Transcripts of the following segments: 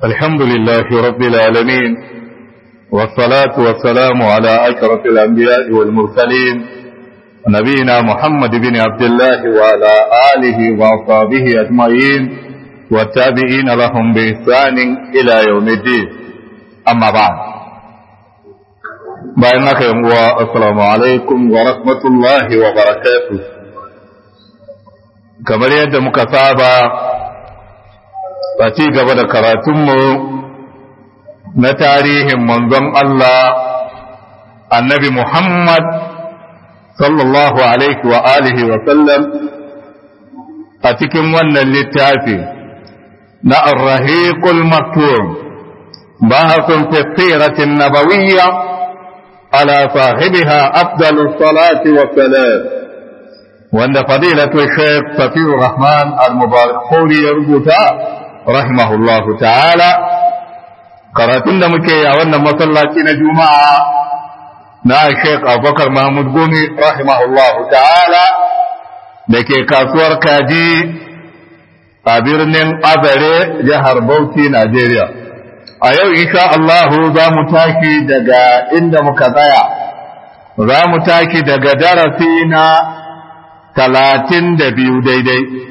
الحمد لله رب العالمين والصلاة والسلام على أشرف الأنبياء والمرسلين نبينا محمد بن عبد الله وعلى آله وأصحابه أجمعين والتابعين لهم بإحسان إلى يوم الدين أما بعد بينك يوم السلام عليكم ورحمة الله وبركاته كما يد مكتابة a ci gaba da karatunmu na tarihin manzon Allah annabi Muhammad sallallahu alaihi wa alihi wa sallam a cikin wannan littafi na arrahiqul maktum bahasun fi siratin nabawiyya ala sahibiha afdalus salati wa salam wanda fadilatu shaykh Safiur Rahman al-Mubarak ya rubuta rahimahullahu ta'ala karatun da muke a wannan masallaci na juma'a na Sheikh Abubakar Mahmud Gumi rahimahullahu ta'ala da ke kasuwar kaji a birnin Azare jihar Bauchi Najeriya a yau insha Allahu za mu tashi daga inda muka tsaya za mu tashi daga darasi na talatin da biyu daidai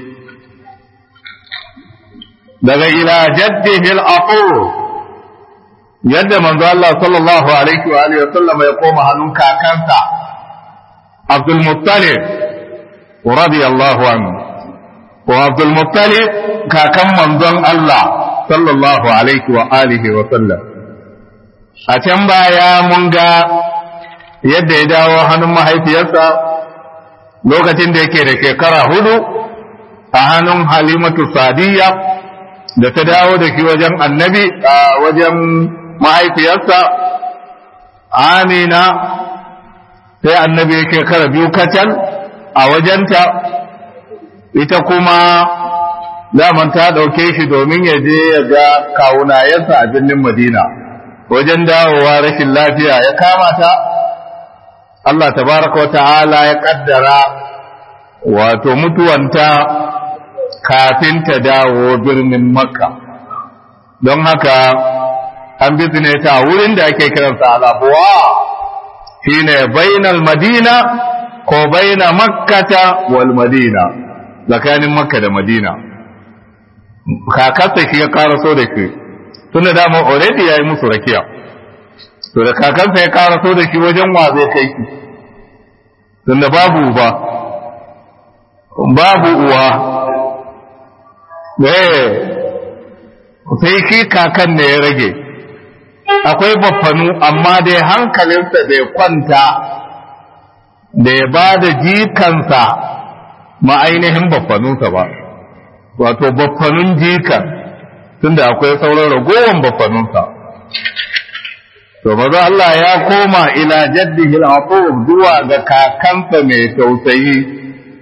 daga ila jaddihi al-aqul yadda manzo Allah sallallahu alaihi wa alihi wasallam ya koma hannun kakansa Abdul Muttalib radiyallahu anhu wa Abdul Muttalib kakan manzon Allah sallallahu alaihi wa alihi wa sallam a can baya mun ga yadda ya dawo hannun mahaifiyarsa lokacin da yake da shekara hudu a hannun Halimatu Sadiyya da ta dawo da shi wajen annabi a wajen mahaifiyarsa amina sai annabi yake kara biyu kacal a wajenta ita kuma daman ta ɗauke shi domin ya je ya ga kawunayensa a birnin madina wajen dawowa rashin lafiya ya kama ta Allah tabaraka wa ta'ala ya kaddara wato mutuwanta kafin ta dawo birnin makka don haka an bizne ta wurin da ake kiransa alabuwa shine bainal madina ko baina makkata wal madina tsakanin makka da madina kakarsa shi ya karaso da shi tun da dama already ya yi musu rakiya to da kakansa ya karaso da shi wajen wa zai kai shi tun da babu uba babu uwa sai shi kakan ne ya rage akwai baffanu amma dai hankalinsa bai kwanta da ya ba da jikansa ma ainihin baffanunsa ba wato baffanun jikan tunda akwai sauran ragowar baffanunsa to maza Allah ya koma ila jaddihi al zuwa ga kakansa mai tausayi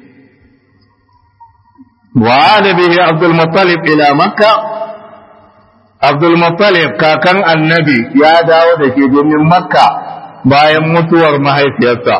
وعاد به عبد المطلب إلى مكة عبد المطلب كاكن النبي يا داود في من مكة bayan mutuwar mahaifiyarsa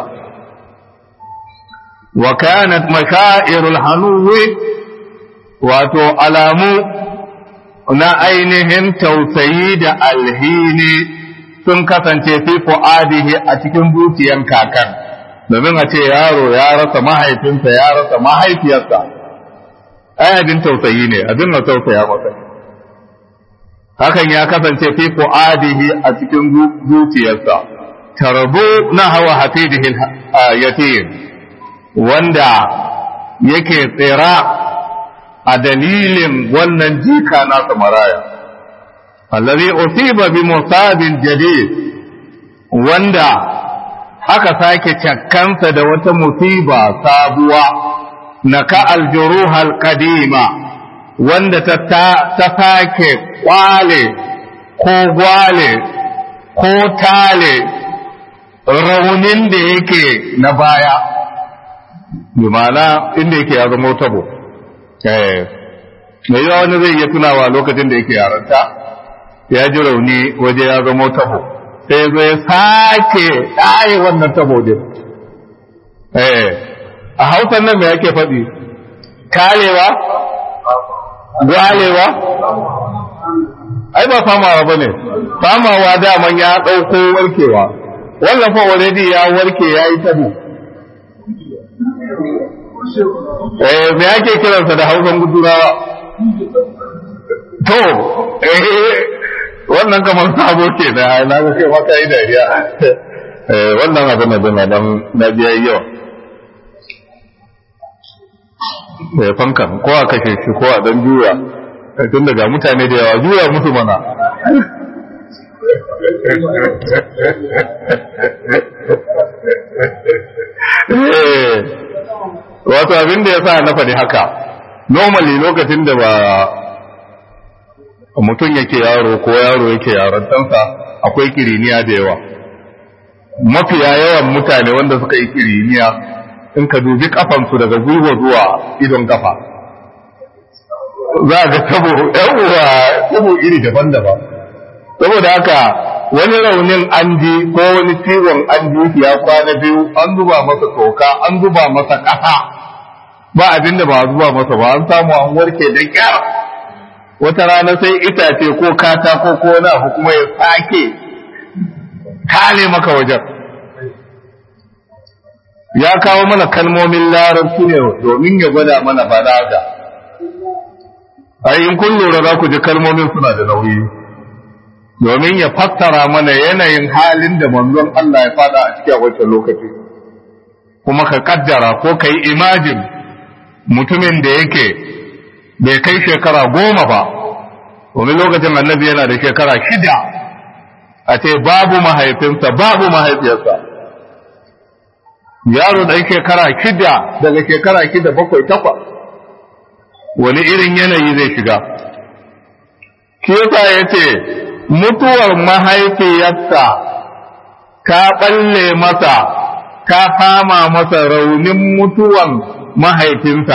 wa kanat mashairul hanuwi wato alamu na ainihin tausayi da alhini sun kasance fi fu'adihi a cikin zuciyan kakan domin a ce yaro ya rasa mahaifinsa ya rasa mahaifiyarsa ai abin tausayi ne abin na tausaya masa hakan ya kasance fi fu'adihi a cikin zuciyarsa tarbu na hawa hafidihi yatim wanda yake tsira a dalilin wannan jika nasa maraya allazi usiba bi musabin jadid wanda aka sake cakkansa da wata musiba sabuwa naka aljuruhal kadima wanda ta ta sake kwale ko gwale ko tale raunin da yake na baya bi ma'ana inda yake ya zama tabo eh mai yawa wani zai iya tunawa lokacin da yake yaranta ya ji rauni waje ya zama tabo sai zo ya sake ɗaye wannan tabo din eh a hausan nan me yake faɗi karewa gwalewa ai ba famawa ba ne famawa daman ya ɗauko warkewa wannan fa already ya warke ya yi tabo eh me ake kiransa da hausan gudurawa to eh wannan kamar sabo ke da na ga kai maka yi dariya eh wannan abin da na dan na biya yau eh fankan ko a kashe shi ko a dan juya tun daga mutane da yawa juya musu mana wato abin da ya sa na faɗi haka normally lokacin da ba mutum yake yaro ko yaro yake yarantansa akwai kiriniya da yawa mafiya yawan mutane wanda suka yi kiriniya in ka dubi kafansu daga gwiwa zuwa idon kafa za a ga tabo yawwa tabo iri daban-daban saboda haka wani raunin an ji ko wani ciwon an ji ya kwana biyu an zuba masa toka an zuba masa ƙasa ba abin da ba a zuba masa ba an samu an warke da kyar wata rana sai itace ko katako ko na kuma ya sake kale maka wajen ya kawo mana kalmomin larabci ne domin ya gwada mana balaga ai in kun lura za ku ji kalmomin suna da nauyi domin ya fassara mana yanayin halin da manzon Allah ya fada a cikin wancan lokaci kuma ka kaddara ko ka yi imajin mutumin da yake bai kai shekara goma ba domin lokacin annabi yana da shekara shida a ce babu mahaifinsa babu mahaifiyarsa yaro ɗan shekara shida daga shekara shida bakwai takwas wani irin yanayi zai shiga shi yasa ya ce mutuwar mahaifiyarsa ka ɓalle masa ka fama masa raunin mutuwan mahaifinsa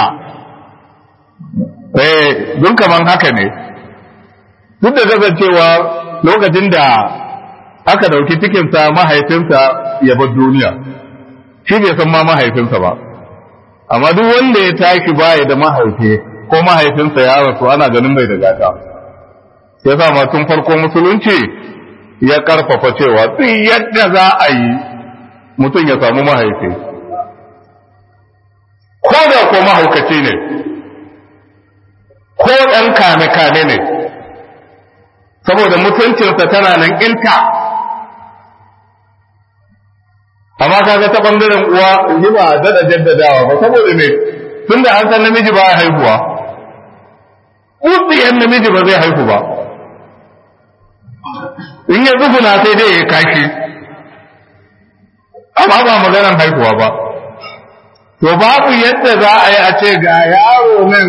eh don kaman haka ne duk da kasancewa lokacin da aka ɗauki cikinsa mahaifinsa ya bar duniya shi bai san ma mahaifinsa ba amma duk wanda ya tashi baya da mahaifi ko mahaifinsa ya rasu ana ganin bai da gata ya sa ma tun farko musulunci ya karfafa cewa duk yadda za a yi mutum ya samu mahaifi ko da ko mahaukaci ne ko ɗan kame-kame ne saboda mutuncinsa tana nan inta amma kaga ta ɓangaren uwa yi ba daɗa jaddadawa ba saboda ne tun da an san namiji ba ya haihuwa utsiyan namiji ba zai haihu ba in ya tsuguna sai dai ya kashi amma ba maganar haihuwa ba to babu yadda za a yi a ce ga yaro nan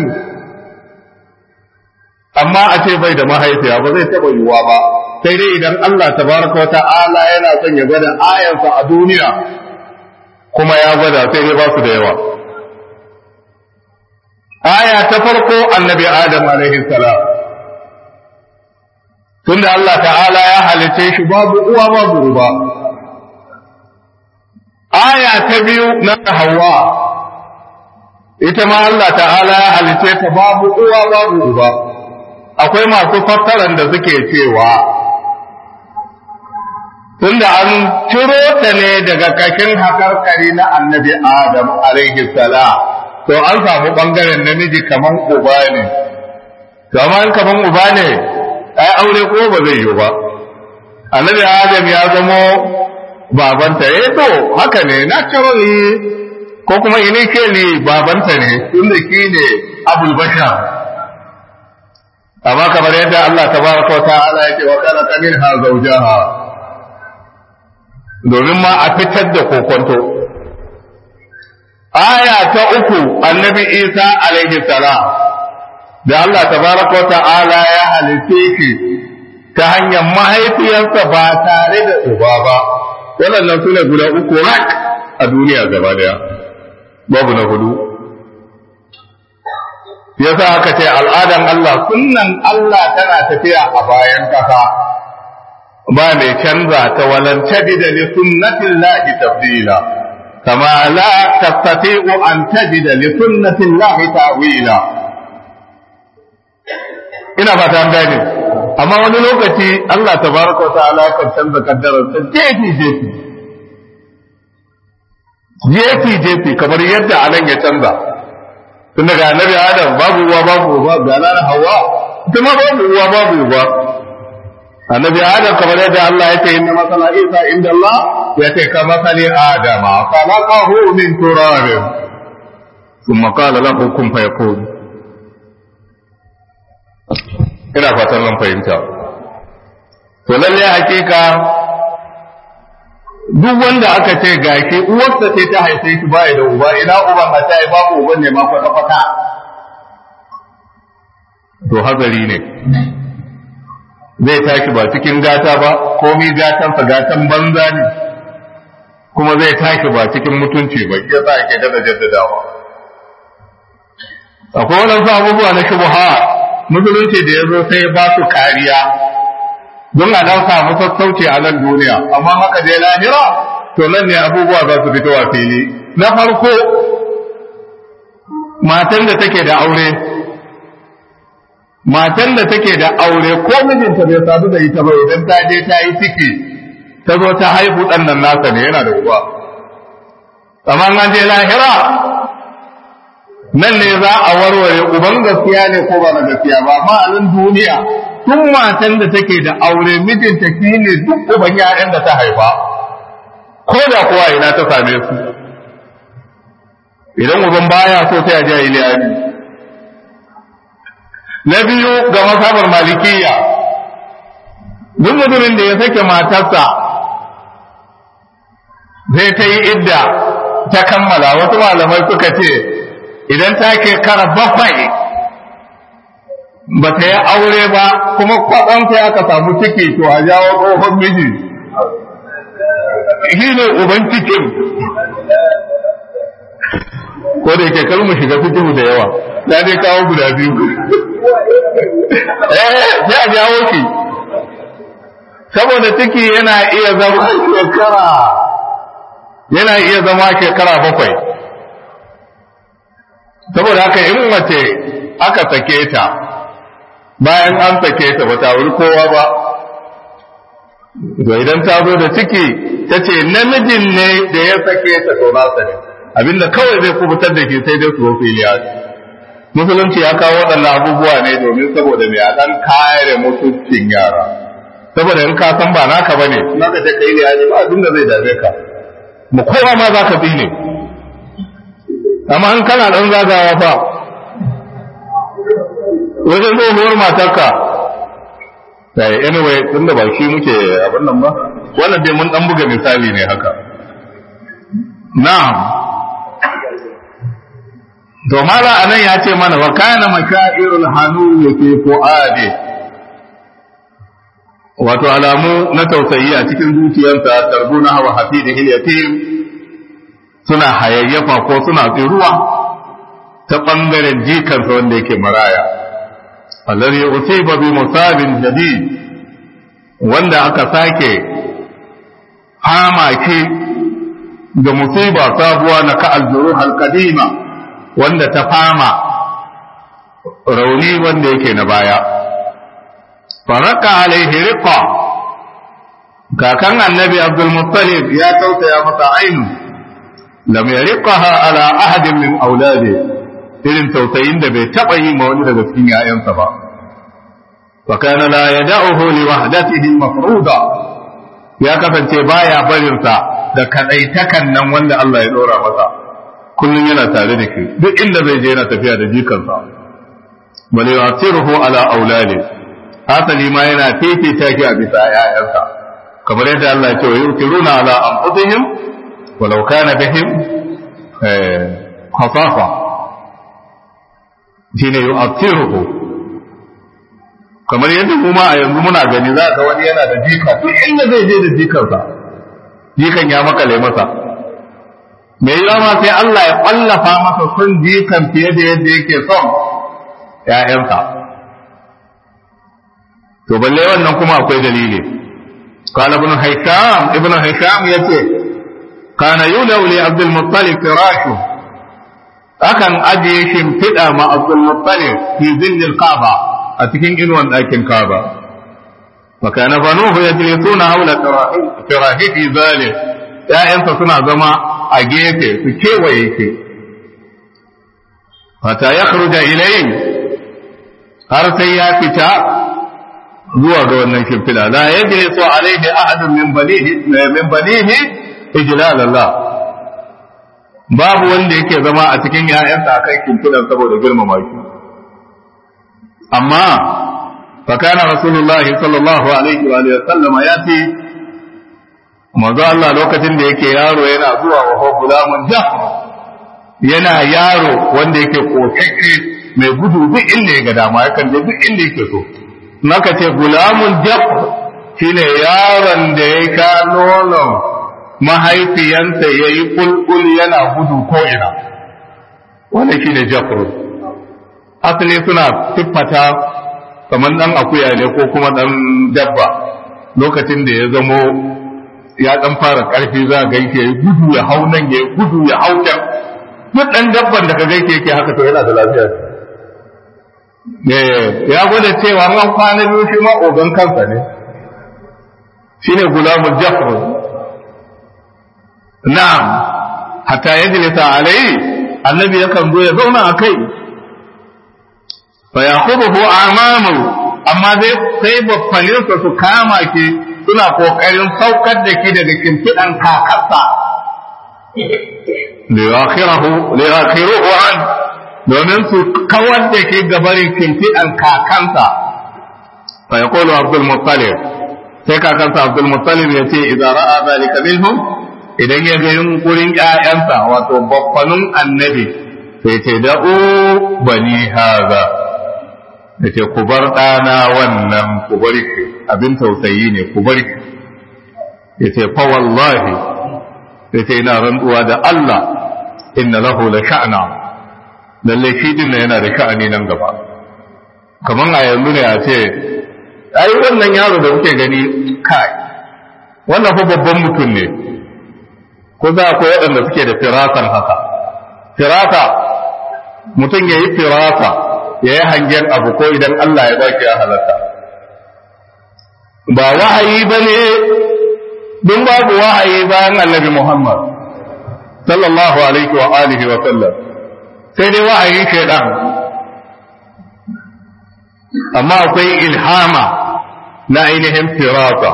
amma a ce bai da mahaifiya ba zai taɓa yiwuwa ba sai dai idan Allah tabaraka wa ta'ala yana son ya gwada ayansa a duniya kuma ya gwada sai dai ba su da yawa aya ta farko annabi adam alaihi salam tunda Allah ta'ala ya halice shi babu uwa babu ruba aya ta biyu na hawa ita ma Allah ta'ala ya halice ta babu uwa babu ruba akwai masu fassaran da suke cewa tunda an ciro ta ne daga kashin hakarkari na annabi adam alaihi salam to an samu bangaren namiji kaman uba ne to amma kaman uba ne ai aure ko ba zai yi ba annabi adam ya zamo babanta eh to haka ne naturally ko kuma initially babanta ne tunda shi ne abul bashar amma kamar yadda Allah tabaraka wa ta'ala yake wa kana minha zawjaha domin ma a fitar da kokonto aya ta uku annabi Isa alaihi salam da Allah tabaraka wa ta'ala ya halitte shi ta hanyar mahaifiyarsa ba tare da uba ba waɗannan sune guda uku rak a duniya gaba daya babu na hudu yasa aka ce al'adan Allah sunnan Allah tana tafiya a bayan kasa ba mai canza ta walan tajida li sunnatin lahi tabdila kama la tastati'u an tajida li sunnatin lahi ta'wila ina fata an gane amma wani lokaci Allah tabaraka wa ta'ala kan canza kaddarar ta jefi jefi jefi jefi kamar yadda anan ya canza tun daga annabi adam babu uwa babu uba ga nan hawa ita ma babu uwa babu uba annabi adam kamar yadda Allah ya ce inna masala isa inda Allah ya ce ka masali adama khalaqahu min turabin thumma qala lahu kun fayakun ina fatan nan fahimta to lalle hakika duk wanda aka ce gashi uwarsa ce ta haife shi baya da uba ina uban a ta yi babu uban ne ma kwata kwata to hazari ne zai tashi ba cikin gata ba komi gatansa gatan banza ne kuma zai tashi ba cikin mutunci ba ya sa ake dada jaddadawa akwai waɗansu abubuwa na shubuha musulunci da ya zo sai ba su kariya don a dan samu sassauci a nan duniya amma haka dai lahira to nan ne abubuwa za su fito a fili na farko matan da take da aure matan da take da aure ko mijinta bai sadu da ita ba idan ta je ta yi ciki ta zo ta haihu ɗan nan nasa ne yana da uwa amma an je lahira nan ne za a warware uban gaskiya ne ko ba na gaskiya ba amma a nan duniya tun matan da take da aure mijinta shi ne duk uban ‘ya'yan da ta haifa ko da kuwa ina ta same su idan uban baya so sai a ji iliyani na biyu ga masabar malikiya duk mutumin da ya sake matarsa zai ta yi idda ta kammala wasu malamai suka ce idan ta ke kara bakwai ba ta yi aure ba kuma kwaɗan sai aka samu ciki to a jawo tsohon miji shi ne uban cikin ko da yake kalmu shiga fikihu da yawa ya dai kawo guda biyu eh sai a jawo ki saboda ciki yana iya zama shekara yana iya zama shekara bakwai saboda haka in mace aka sake ta bayan an sake ta ba ta wuri kowa ba to idan ta zo da ciki ta ce namijin ne da ya sake ta to nasa ne abinda kawai zai kubutar da shi sai dai su zo filiya musulunci ya kawo waɗannan abubuwa ne domin saboda mai a ɗan kare mutuncin yara saboda in ka san ba naka ba ne naka ta kai liya ba abin da zai dame ka mu kowa ma za ka bi ne amma in kana ɗan zagawa fa wajen tsohuwar matarka sai anyway tunda ba shi muke abin nan ba wannan dai mun dan buga misali ne haka na'am to mala anan ya ce mana wa kana makairul hanu fi fuadi wato alamu na tausayi a cikin zuciyarsa tarbuna wa hafidihi yatim suna hayayyafa ko suna tsiruwa ta bangaren jikansa wanda yake maraya alladhi usiba bi musabin jadid wanda aka sake hamaki da musiba sabuwa na ka aljuruh alqadima wanda ta fama rauni wanda yake na baya faraka alaihi riqa kakan annabi abdul muttalib ya tausaya masa ainu lam yariqaha ala ahadin min auladi irin tausayin da bai taba yi ma wani daga cikin ƴaƴansa ba wa kana la yad'uhu li wahdatihi mafruda ya kasance baya barin sa da kadaitakan nan wanda Allah ya dora masa kullum yana tare da shi duk inda zai je yana tafiya da jikansa bal yu'tiruhu ala auladi hasali ma yana fifita shi a bisa ƴaƴansa kamar yadda Allah ya ce wa yu'tiruna ala anfusihim walau kana bihim khasafa shine yu'tiruhu kamar yadda kuma a yanzu muna gani za ka wani yana da jika duk inda zai je da jikansa jikan ya makale masa me yawa ma sai Allah ya ƙwallafa masa son jikan fiye da yadda yake son ‘ya'yansa. To, balle wannan kuma akwai dalili. Kana ibn Haisham, ibn Haisham ya ce, Kana yulau li Abdul Muttalib firashu, akan ajiye shimfiɗa ma Abdul Muttalib fi zillil Kaaba a cikin inuwan ɗakin Kaaba. فكان بنوه يجلسون حول فراهه ذلك ‘ya'yansa suna zama a gefe su kewaye ke, fata ya kharuja ilayin har sai ya fita zuwa ga wannan shimfila, la ya je so alaihi ahadun min banihi ijlal Allah babu wanda yake zama a cikin ‘ya'yansa a kan shimfilan saboda girmama shi. Amma فكان رسول الله صلى الله عليه وآله وسلم يأتي manzo Allah lokacin da yake yaro yana zuwa wa huwa gulamun jafr yana yaro wanda yake kokakke mai gudu duk inda ya ga dama yakan je duk inda yake so naka ce gulamun jafr shine yaron da ya ka nonon mahaifiyansa yayi kulkul yana gudu ko ina wannan shine jafr asali suna siffata kamar ɗan akuya ne ko kuma ɗan dabba lokacin da ya zamo ya ɗan fara ƙarfi za ga yake gudu ya hau nan ya gudu ya hau can duk ɗan dabban da ka ga yake haka to yana da lafiya ya gwada cewa an kwana biyu shi ma ogan kansa ne shine gulamun jafar na'am hatta yajlisa alai annabi yakan zo ya zauna a kai fa yaqubuhu amamu amma zai sai baffaninsa su kama ki suna kokarin saukar da ki daga kimfidan kakarsa liyakhiruhu an domin su kawar da ki gabarin kimfidan kakansa fa yaqulu abdul muttalib sai kakansa abdul muttalib ya ce idan ra'a zalika minhum idan ya ga yunkurin ƴaƴansa wato baffanun annabi sai ce da'u bani haza da ce ku bar ɗana wannan ku bar ki abin tausayi ne ku bar ki ya ce fa wallahi ya ce ina rantsuwa da Allah inna lahu la sha'na lalle shi din yana da sha'ani nan gaba kaman a yanzu ne a ce ai wannan yaro da kuke gani kai wannan fa babban mutum ne ko za akwai waɗanda suke da firasan haka firasa mutum ya yi firasa ya yi hangen abu ko idan Allah ya baki ya halatta ba wahayi ba ne don babu wahayi bayan annabi Muhammad sallallahu alaihi wa alihi wa sallam sai dai wahayi shaidan amma akwai ilhama na ainihin firasa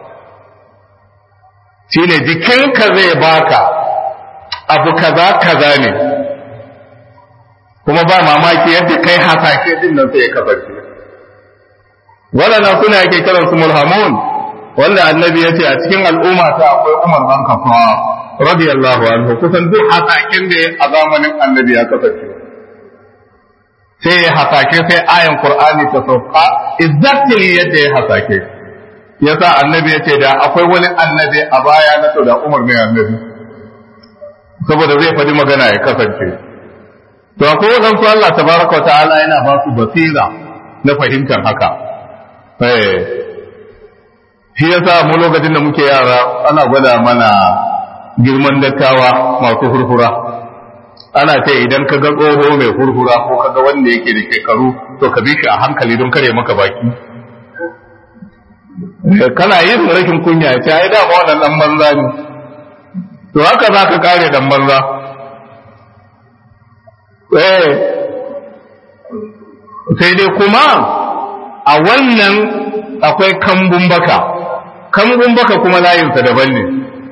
shine jikinka zai baka abu kaza kaza ne kuma ba mamaki yadda kai hasashe din nan sai ya kasance waɗannan suna yake kiran su mulhamun wanda annabi ya ce a cikin al'umma ta akwai umar ban kafa radiyallahu anhu kusan duk hasashen da a zamanin annabi ya kasance sai ya hasashe sai ayan qur'ani ta sauka exactly yadda ya hasashe yasa annabi ya ce da akwai wani annabi a baya na to da umar ne annabi saboda zai faɗi magana ya kasance to akwai waɗansu Allah tabaraka wa ta'ala yana ba su basira na fahimtar haka eh shi yasa mu lokacin da muke yara ana gwada mana girman dattawa masu hurhura ana ce idan ka ga tsoho mai hurhura ko ka ga wanda yake da shekaru to ka bi shi a hankali don kare maka baki kana yin rashin kunya ya ce ai da wannan dan banza ne to haka za ka kare dan banza eh sai dai kuma a wannan akwai kambun baka kambun baka kuma layinsa daban ne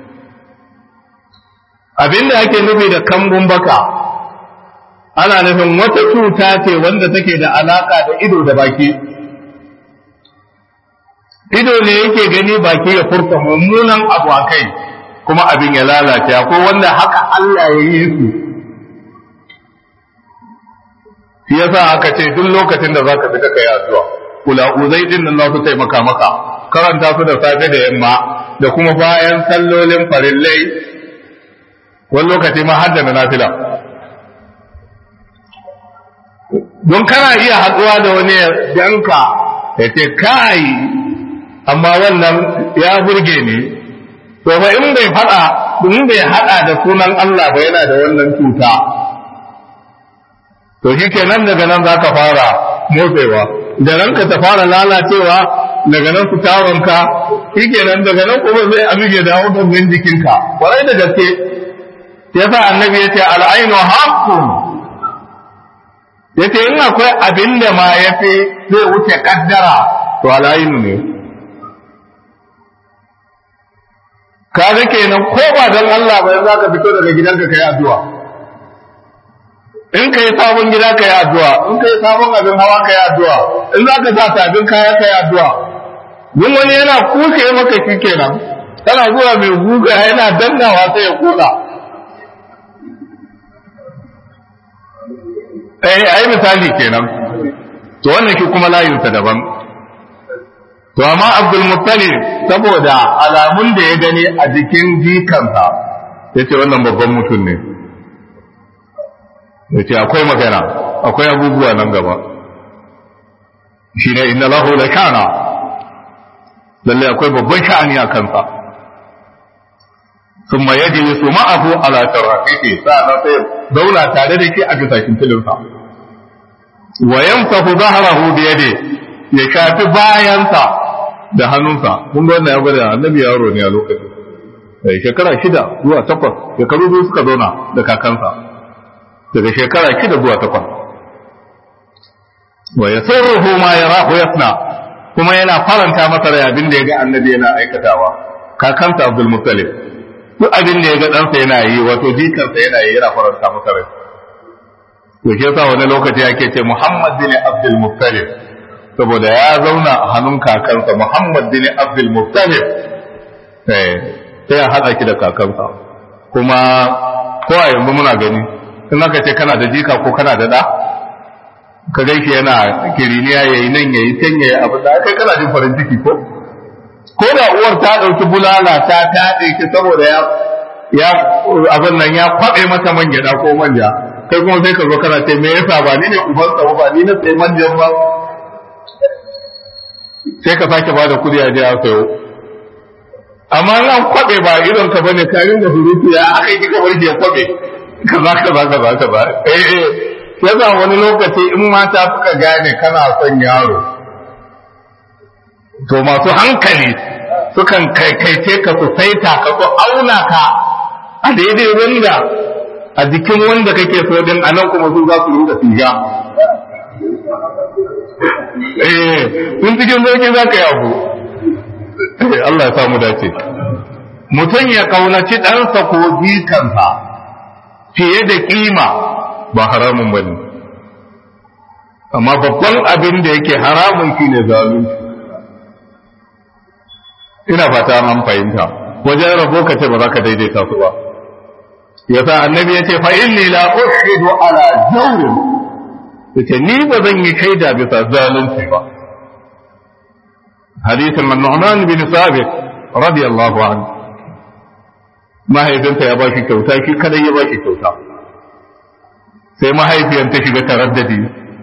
abinda ake nufi da kambun baka ana nufin wata cuta ce wanda take da alaka da ido da baki ido ne yake gani baki ya furta mummunan abu a kai kuma abin ya lalace akwai wanda haka Allah ya yi su shi yasa aka ce duk lokacin da zaka bi kai addu'a kula uzai din nan za su taimaka maka karanta su da safe da yamma da kuma bayan sallolin farillai wani lokaci ma har da na nafila don kana iya haɗuwa da wani yanka ya ce kai amma wannan ya burge ni to fa in bai faɗa in bai haɗa da sunan Allah ba yana da wannan cuta to shi kenan daga nan za ka fara motsewa da ranka ta fara lalacewa daga nan su taronka shi kenan daga nan kuma zai abin ya dawo gangan jikinka kwarai da gaske yasa annabi ya ce al'ainu haqqun yace in akwai abin da ma yafi zai wuce kaddara to al'ainu ne kaga kenan ko ba dan Allah ba za ka fito daga gidanka kai addu'a in kai sabon gida kai addu'a in kai sabon abin hawa kai addu'a in za ka sa sabin kaya kai addu'a duk wani yana kuke maka shi kenan kana zuwa mai guga yana dannawa sai ya koda eh ai misali kenan to wannan shi kuma layinsa daban to amma Abdul Muttalib saboda alamun da ya gani a jikin jikansa yace wannan babban mutum ne yace akwai magana akwai abubuwa nan gaba shine inna lahu la kana lalle akwai babban sha'ani a kansa ثم يجلس معه على شرافته سأنا سير دولة تعالى كي أجلس كنتلنسا ويمسح ظهره بيده يشافي باينسا da hannunsa kun ga wannan ya gwada annabi yaro ne a lokacin eh shekara shida zuwa takwas shekaru biyu suka zauna da kakansa daga shekara shida zuwa takwas wa yasurruhu ma yarahu yasna kuma yana faranta masa rai abin da ya ga annabi yana aikatawa kakansa Abdul Muttalib duk abin da ya ga ɗansa yana yi wato jikansa yana yi yana faranta masa rai to shi yasa wani lokaci ake ce Muhammad bin Abdul Muttalib saboda ya zauna a hannun kakansa Muhammad bin Abdul Muttalib eh sai ya haɗa ki da kakansa kuma ko a yanzu muna gani in aka ce kana da jika ko kana da ɗa ka gaishe yana kiriniya yayi nan yayi can yayi abu da kai kana jin farin ciki ko ko da uwar ta ɗauki bulala ta taɗe ki saboda ya ya abin nan ya kwaɓe mata man gyaɗa ko manja kai kuma sai ka zo kana ce me yasa ba ni ne uban sa ba ni na sai manjan ba sai ka sake ba da kuɗi a je a sayo amma nan kwaɓe ba irin ka bane ka ringa surutu ya aka yi kika barke ya kwaɓe kaza kaza kaza kaza eh eh yasa wani lokaci in mata suka gane kana son yaro to masu hankali sukan kaikaice ka su saita ka su auna ka a daidai wanda a jikin wanda kake so din a nan kuma su za su rinka siga eh sun cikin zoki za ka yi abu Allah ya samu dace mutum ya kaunaci ɗansa ko jikansa fiye da kima ba haramun bane amma babban abin da yake haramun shine zalunci ina fata an fahimta wajen rabo ka ce ba za ka daidaita su ba yasa annabi ya ce fa inni la ushidu ala jawrin yace ni ba zan yi shaida bisa zalunci ba hadisin an-nu'man bin sabit radiyallahu anhu mahaifinsa ya ba shi kyauta shi kadai ya ba shi kyauta sai mahaifiyar ta shiga taraddadi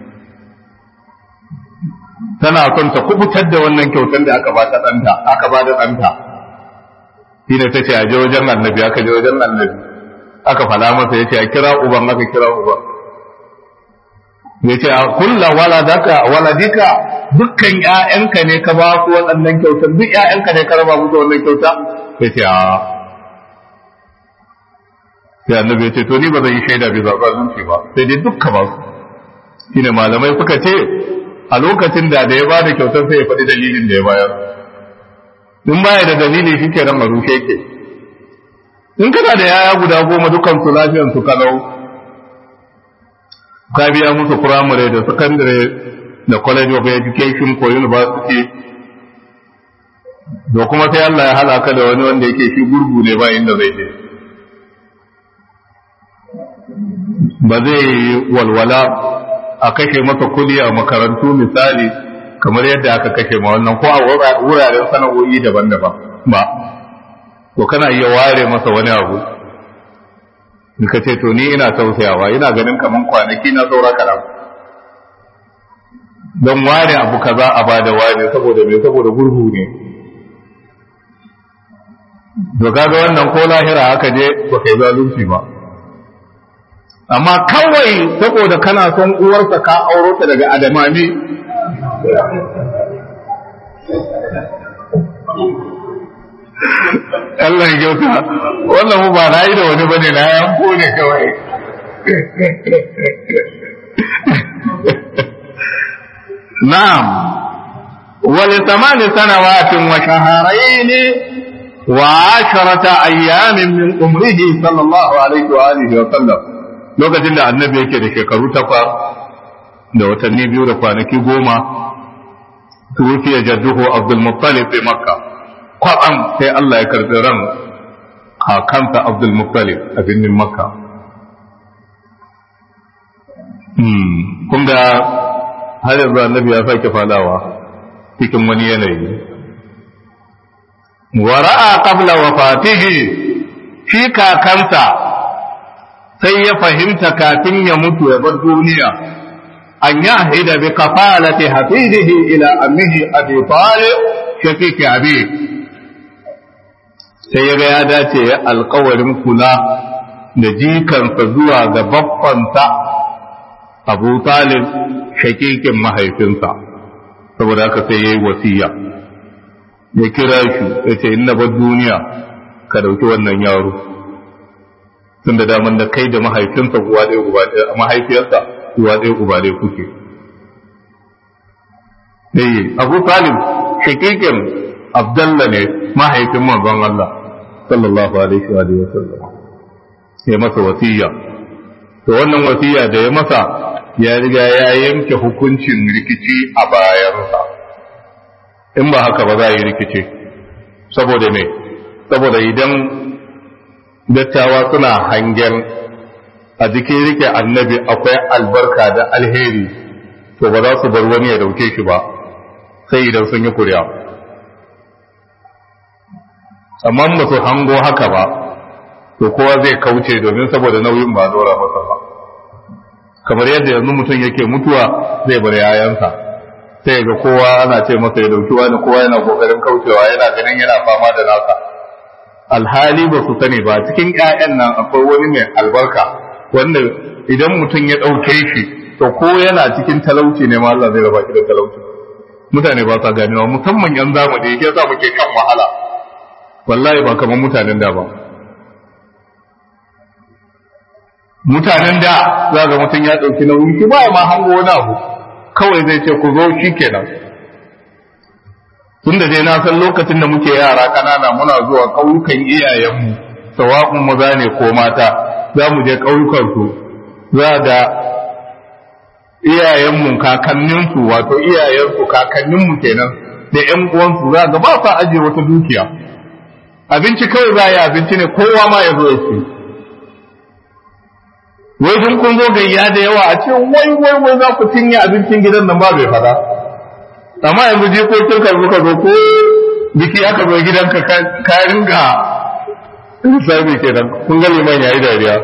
tana son ta kubutar da wannan kyautar da aka ba ta ɗanta aka ba da ɗanta shi ne ta ce a je wajen annabi aka je wajen annabi aka fala masa ya ce a kira uban aka kira uban ya ce a kulla waladaka waladika dukkan ƴaƴanka ne ka ba su waɗannan kyautar duk ƴaƴanka ne ka raba musu wannan kyauta ya ce a sai annabi ya ce to ni ba zan yi shaida bai zaɓa zunci ba sai dai dukka ba su shine malamai suka ce a lokacin da da ya ba da kyautar sai ya faɗi dalilin da ya bayar in baya da dalili shi ke nan a rushe ke in kana da yaya guda goma dukan su lafiyan su kalau ka biya musu firamare da sakandare da college of education ko university da kuma sai Allah ya halaka da wani wanda yake shi gurgu ne ba inda zai je ba zai yi walwala a kashe masa kudi a makarantu misali kamar yadda aka kashe ma wannan ko a wuraren sana'o'i daban-daban ba to kana iya ware masa wani abu in ka ce to ni ina tausayawa ina ganin kaman kwanaki na saura karam don ware abu kaza a bada ware saboda me saboda gurgu ne to kaga wannan ko lahira haka je ba kai zalunci ba amma kawai saboda kana son uwarsa ka auro ta daga adamani Allah ya kyauta wannan mu ba na yi da wani bane na yanko ne kawai na'am wali samani sanawatin wa shaharain wa asharata ayyamin min umrihi sallallahu alaihi wa alihi wa sallam lokacin da annabi yake da shekaru takwas da watanni biyu da kwanaki goma tuwfiya jadduhu abdul muttalib fi makka kwatsam sai Allah ya karbi ran kakansa abdul muttalib a birnin makka kun ga har yanzu annabi ya sake fadawa cikin wani yanayi wara'a qabla wafatihi shi kakansa sai ya fahimta kafin ya mutu ya bar duniya an yahida bi kafalati hafidihi ila ammihi abi talib shafiqi abi sai ya ga ya dace ya alkawarin kula da jikansa zuwa ga babbansa abu talib shakikin mahaifinsa saboda haka sai ya yi wasiya ya kira shi ya ce inna bar duniya ka dauki wannan yaro tun da daman da kai da mahaifinsa uwa ɗaya uba ɗaya mahaifiyarsa uwa ɗaya uba ɗaya kuke dai abu talib shakikin abdallah ne mahaifin manzon Allah sallallahu alaihi wa sallam ya masa wasiya to wannan wasiya da ya masa ya riga ya yanke hukuncin rikici a bayansa in ba haka ba za a yi rikici saboda me saboda idan dattawa suna hangen a jikin rike annabi akwai albarka da alheri to ba za su bar wani ya dauke shi ba sai idan sun yi kuri'a amma ba su hango haka ba to kowa zai kauce domin saboda nauyin ba dora masa ba kamar yadda yanzu mutum yake mutuwa zai bar yayansa sai ga kowa ana ce masa ya dauki wani kowa yana kokarin kaucewa yana ganin yana fama da nasa alhali ba su sani ba cikin ƴaƴan nan akwai wani mai albarka wanda idan mutum ya ɗauke shi to ko yana cikin talauci ne ma Allah zai raba shi da talauci mutane ba sa ganewa musamman yan zamani yake sa muke kan wahala wallahi ba kamar mutanen da ba mutanen da za ga mutum ya ɗauki nauyi shi ba ma hango wani abu kawai zai ce ku zo shi kenan tun da dai na san lokacin da muke yara ƙanana muna zuwa ƙauyukan iyayenmu sawa'un maza ne ko mata za mu je ƙauyukansu za ga iyayenmu kakanninsu wato iyayensu kakanninmu kenan da ƴan uwansu za ga ba sa ajiye wata dukiya abinci kawai za a yi abinci ne kowa ma ya zo ya ce wai sun kun zo gayya da yawa a ce wai wai wai za ku cinye abincin gidan nan ba bai fada amma yanzu jikokin ka zo ka zo ko biki aka zo gidan ka ka ringa sabi kenan kun ga liman yayi dariya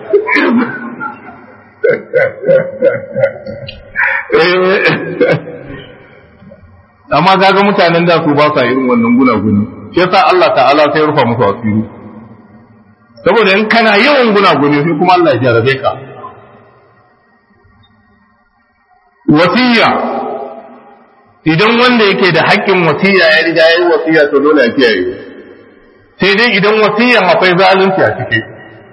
amma kaga mutanen da su ba sa irin wannan gunaguni shi yasa Allah ta'ala sai rufa musu asiri saboda in kana yawan gunaguni sai kuma Allah ya jarabe ka wasiya idan wanda yake da haƙƙin wasiya ya riga ya yi wasiya to dole ya kiyaye sai dai idan wasiyan akwai zalunci a ciki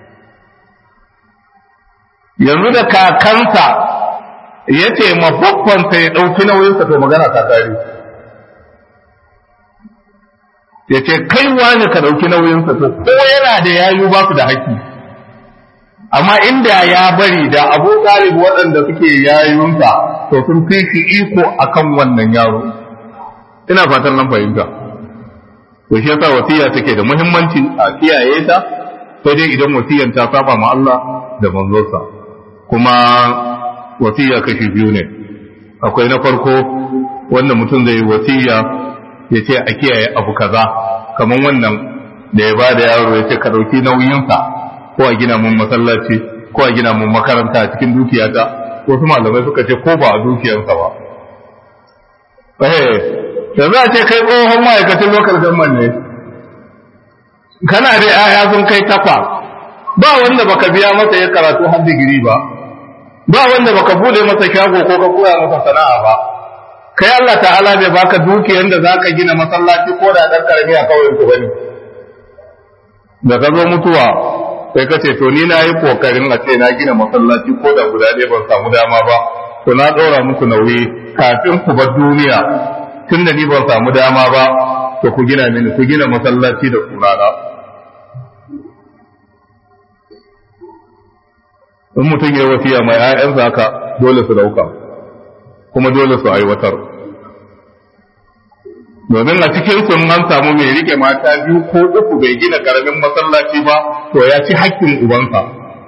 yanzu da kakansa ya ce mababbansa ya ɗauki nauyinsa to magana ta tare ya ce kai wani ka ɗauki nauyinsa to ko yana da yayu ba su da haƙƙi amma inda ya bari da abu talib waɗanda suke yayunsa to sun fi shi iko akan wannan yaro ina fatan nan fahimta to shi yasa wasiya take da muhimmanci a kiyaye ta sai dai idan wasiyan ta saba ma Allah da manzonsa kuma wasiya kashi biyu ne akwai na farko wanda mutum zai yi wasiya ya ce a kiyaye abu kaza kamar wannan da ya ba da yaro ya ce ka ɗauki nauyinsa ko a gina mun masallaci ko a gina mun makaranta a cikin dukiyata wasu malamai suka ce ko ba a dukiyarsa ba eh yanzu a ce kai tsohon ma'aikacin lokal government ne kana da yaya sun kai takwa ba wanda baka biya masa ya karatu har digiri ba ba wanda baka bude masa shago ko ka koya masa sana'a ba kai Allah ta'ala bai baka dukiyar da zaka gina masallaci ko da dan karami a kauyen ku bane da ka zo mutuwa sai ka ce to ni na yi kokarin a ce na gina masallaci ko da guda ɗaya ban samu dama ba to na ɗora muku nauyi kafin ku bar duniya tun da ni ban samu dama ba to ku gina mini ku gina masallaci da sunana in mutum ya wasiya mai ‘ya'yansa haka dole su dauka kuma dole su aiwatar domin a cikin sun an samu mai rike mata biyu ko uku bai gina karamin masallaci ba to ya ci hakkin ubansa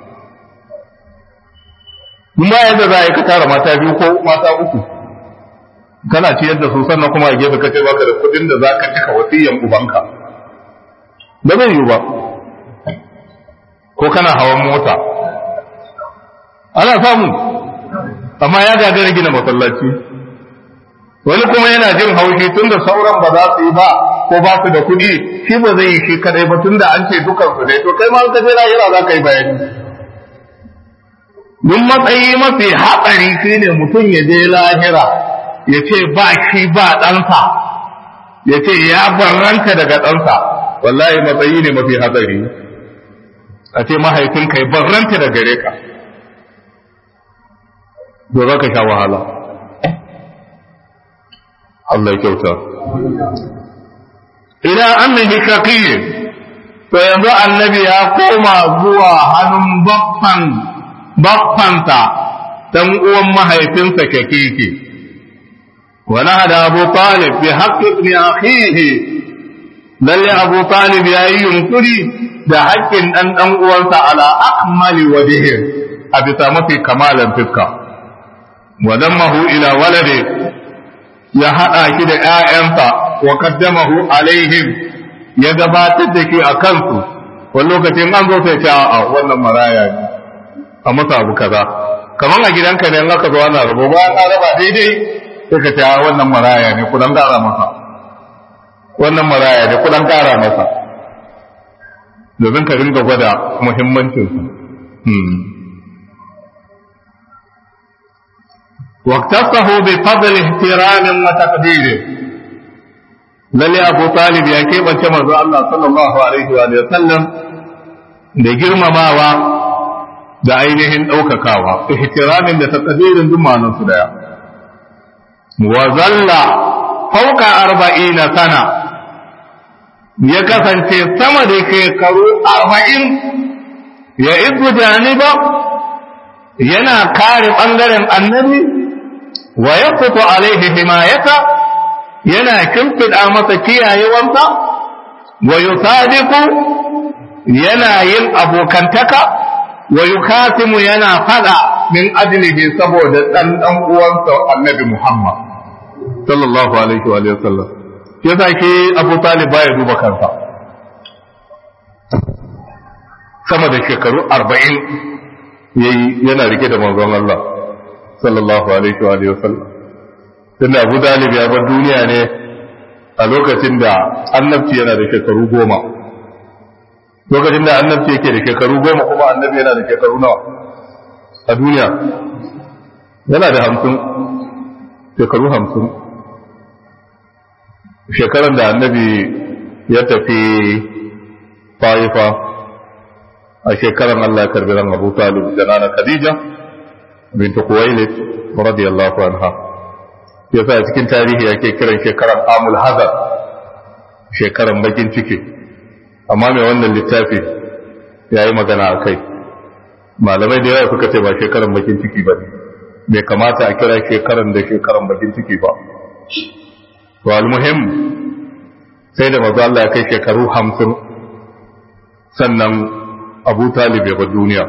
ba yadda za a yi ka tara mata biyu ko mata uku kana ciyar da su sannan kuma a gefe ka ce baka da kudin da za ka cika wasiyan ubanka ba zai yiwu ba ko kana hawan mota ana samu amma ya gagara gina masallaci wani kuma yana jin haushi tun da sauran ba za su yi ba ko ba su da kuɗi shi ba zai yi shi kadai ba tun da an ce dukan su ne to kai ma ka je lahira za ka yi bayani duk matsayi mafi hatsari shine mutum ya je lahira ya ce ba shi ba ɗansa ya ce ya barranta daga ɗansa wallahi matsayi ne mafi hatsari a ce mahaifinka ya barranta da gare ka to za ka sha wahala Allah ya kyauta ila annahi shaqiyy to yanzu annabi ya koma zuwa hannun baffan baffansa dan uwan mahaifinsa kekeke wa nahada abu talib bi haqqi ibn akhihi lalle abu talib yayi yunkuri da haƙƙin dan dan uwansa ala akmali wajhi a bisa mafi kamalan fiska wa dammahu ila walade ya haɗa shi da ‘ya'yansa wa kaddamahu alaihim ya gabatar da shi a kansu wani lokacin an zo sai ce a wannan maraya ne a masa abu kaza kamar a gidanka ne in aka zo ana rabo bayan an raba daidai sai ka ce a wannan maraya ne kudan gara masa wannan maraya ne kudan gara masa domin ka ringa gwada muhimmancinsa واقتصه بفضل احترام وتقدير lalle abu talib ya keɓance manzo Allah sallallahu alaihi wa sallam da girmamawa da ainihin ɗaukakawa ihtiramin da taqdirin duk ma'anar su daya wa zalla fauka arba'ina sana ya kasance sama da shekaru arba'in ya izu janiba yana kare ɓangaren annabi wa ya fito alaihi himayata yana kimfiɗa masa kiyayewarsa wa yusadiqu yana yin abokantaka wa yukatimu yana fada min ajlihi saboda dan dan uwansa annabi Muhammad sallallahu alaihi wa sallam yasa ke Abu Talib baya duba kansa sama da shekaru arba'in yayi yana rike da manzon Allah sallallahu alaihi wa alihi wasallam tunda Abu Dalib ya bar duniya ne a lokacin da annabci yana da shekaru goma lokacin da annabci yake da shekaru goma kuma annabi yana da shekaru nawa a duniya yana da hamsin shekaru hamsin shekaran da annabi ya tafi faifa a shekaran Allah ya karbi ran Abu Talib da nana Khadija bint Khuwailid radiyallahu anha yasa cikin tarihi yake kiran shekaran Amul Hazar shekaran bakin ciki amma mai wannan littafi yayi magana a kai malamai da yawa suka ce ba shekaran bakin ciki ba bai kamata a kira shekaran da shekaran bakin ciki ba to almuhim sai da mazu Allah ya kai shekaru hamsin sannan abu talib ya bar duniya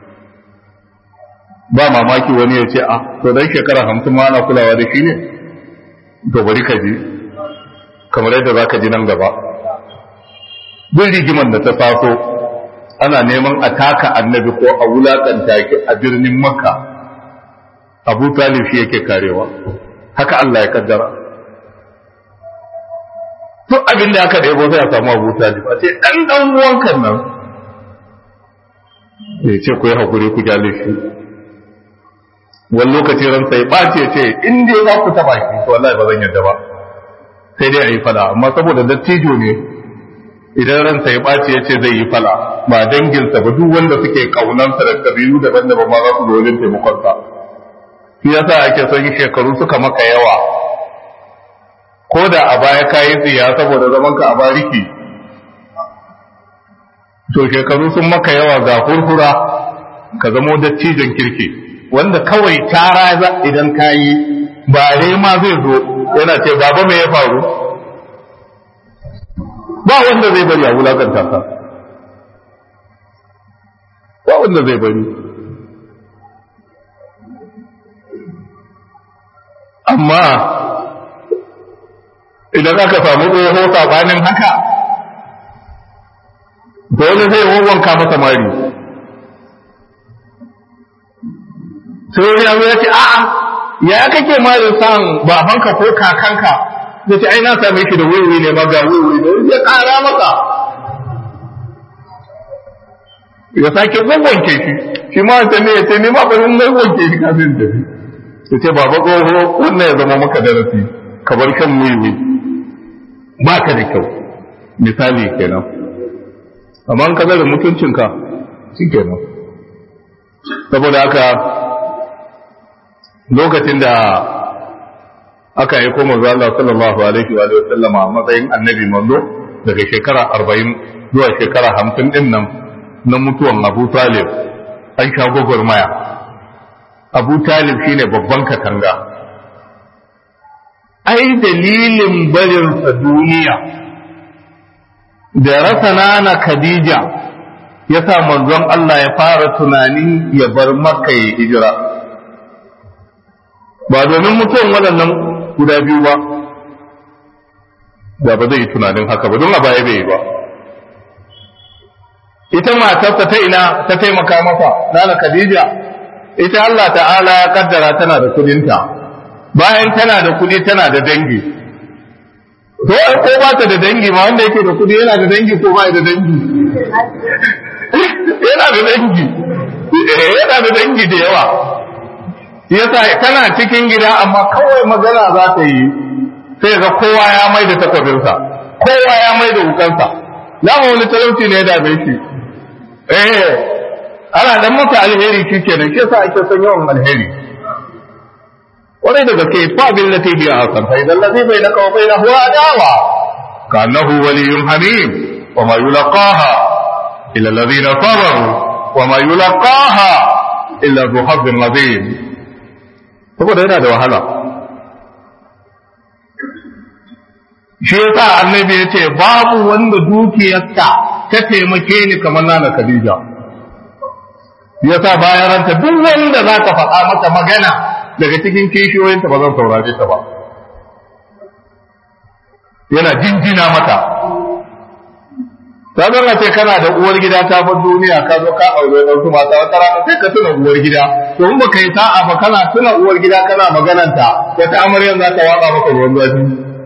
ba mamaki wani ya ce a to dan shekara hamsin ma ana kulawa da shi ne to bari ka ji kamar yadda za ka ji nan gaba duk rigiman da ta taso ana neman a taka annabi ko a wulakanta ki a birnin makka abu talib shi yake karewa haka Allah ya kaddara duk abin da aka ɗebo sai a samu abu talib a ce ɗan ɗan uwankan nan ya ce ku yi haƙuri ku gyale shi wani lokaci ransa ya ɓace ce in dai za ku taɓa shi to wallahi ba zan yarda ba sai dai a yi fada amma saboda dattijo ne idan ransa ya ɓace ya ce zai yi fala ba danginsa ba duk wanda suke ƙaunansa da kabilu daban-daban ma za su zo wajen taimakonsa shi yasa ake son shekaru suka maka yawa ko da a baya ka yi tsiya saboda zaman ka a bariki to shekaru sun maka yawa ga hurhura ka zamo dattijon kirki wanda kawai tara idan ka yi bare ma zai zo yana ce baba me ya faru ba wanda zai bari a wulakanta ka ba wanda zai bari amma idan aka samu tsoho sabanin haka dole zai wawanka masa mari sai wani yanzu ya ce a'a ya kake mari san babanka ko kakanka da ce ai na same shi da wuri ne ma ga wuri da ya kara maka ya sake wanke shi shi ma ta ne ya ce ne ma bari na wanke shi kafin tafi ya ce baba tsoho wannan ya zama maka darasi ka bar kan wiwi ba ka da kyau misali kenan amma ka da mutuncinka shi kenan saboda haka lokacin da aka yi kuma zuwa Allah sallallahu alaihi wa sallama a matsayin annabi manzo daga shekara arba'in zuwa shekara hamsin din nan na mutuwan Abu Talib an sha gwagwarmaya Abu Talib shine babban katanga ai dalilin barinsa duniya da rasa nana Khadija ya sa manzon Allah ya fara tunanin ya bar Makka ya hijira ba domin mutuwan waɗannan guda biyu ba da ba zai yi tunanin haka ba don a baya bai yi ba ita matarsa ta ina ta taimaka masa nana Khadija ita Allah ta'ala ya kaddara tana da kudinta bayan tana da kudi tana da dangi to ai ko ba ta da dangi ma wanda yake da kudi yana da dangi ko ba da dangi yana da dangi yana da dangi da yawa yasa tana cikin gida amma kawai magana za ta yi sai ga kowa ya mai da takwabinsa kowa ya mai da wukansa dama wani talauci ne ya dame shi eh ana dan masa alheri shi kenan shi yasa ake son yawan alheri wani da gaske fa bil lati bi asan fa idan ladhi bainaka wa bainahu adawa kanahu waliyyun hamim wa ma yulqaha illa alladhina sabaru wa ma yulqaha illa dhu hazzin azim saboda yana da wahala shi yasa annabi ya ce babu wanda dukiyarsa ta taimake ni kamar nana Khadija yasa bayan ranta duk wanda za ka faɗa masa magana daga cikin kishiyoyinta ba zan saurare ta ba yana jinjina mata ta zama ce kana da uwar gida ta bar duniya ka zo ka aure wasu mata wata rana sai ka tuna uwar gida to in baka yi sa'a ba kana tuna uwar gida kana magananta wata amaryan za ta waka maka ruwan zafi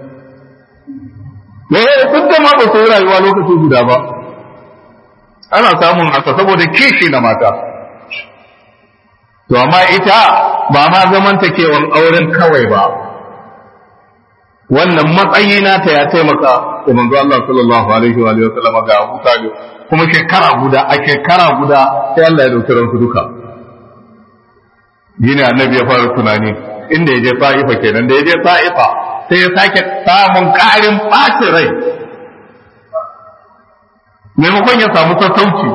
eh duk da ma ba su rayuwa lokaci guda ba ana samun haka saboda kishi na mata to amma ita ba ma zamantakewan auren kawai ba wannan matsayi nata ya taimaka da manzo Allah sallallahu alaihi wa alihi wasallam ga Abu Talib kuma shekara guda a shekara guda sai Allah ya dauki ransu duka yini annabi ya fara tunani inda ya je Ta'ifa kenan da ya je Ta'ifa sai ya sake samun ƙarin ɓacin rai maimakon ya samu sassauci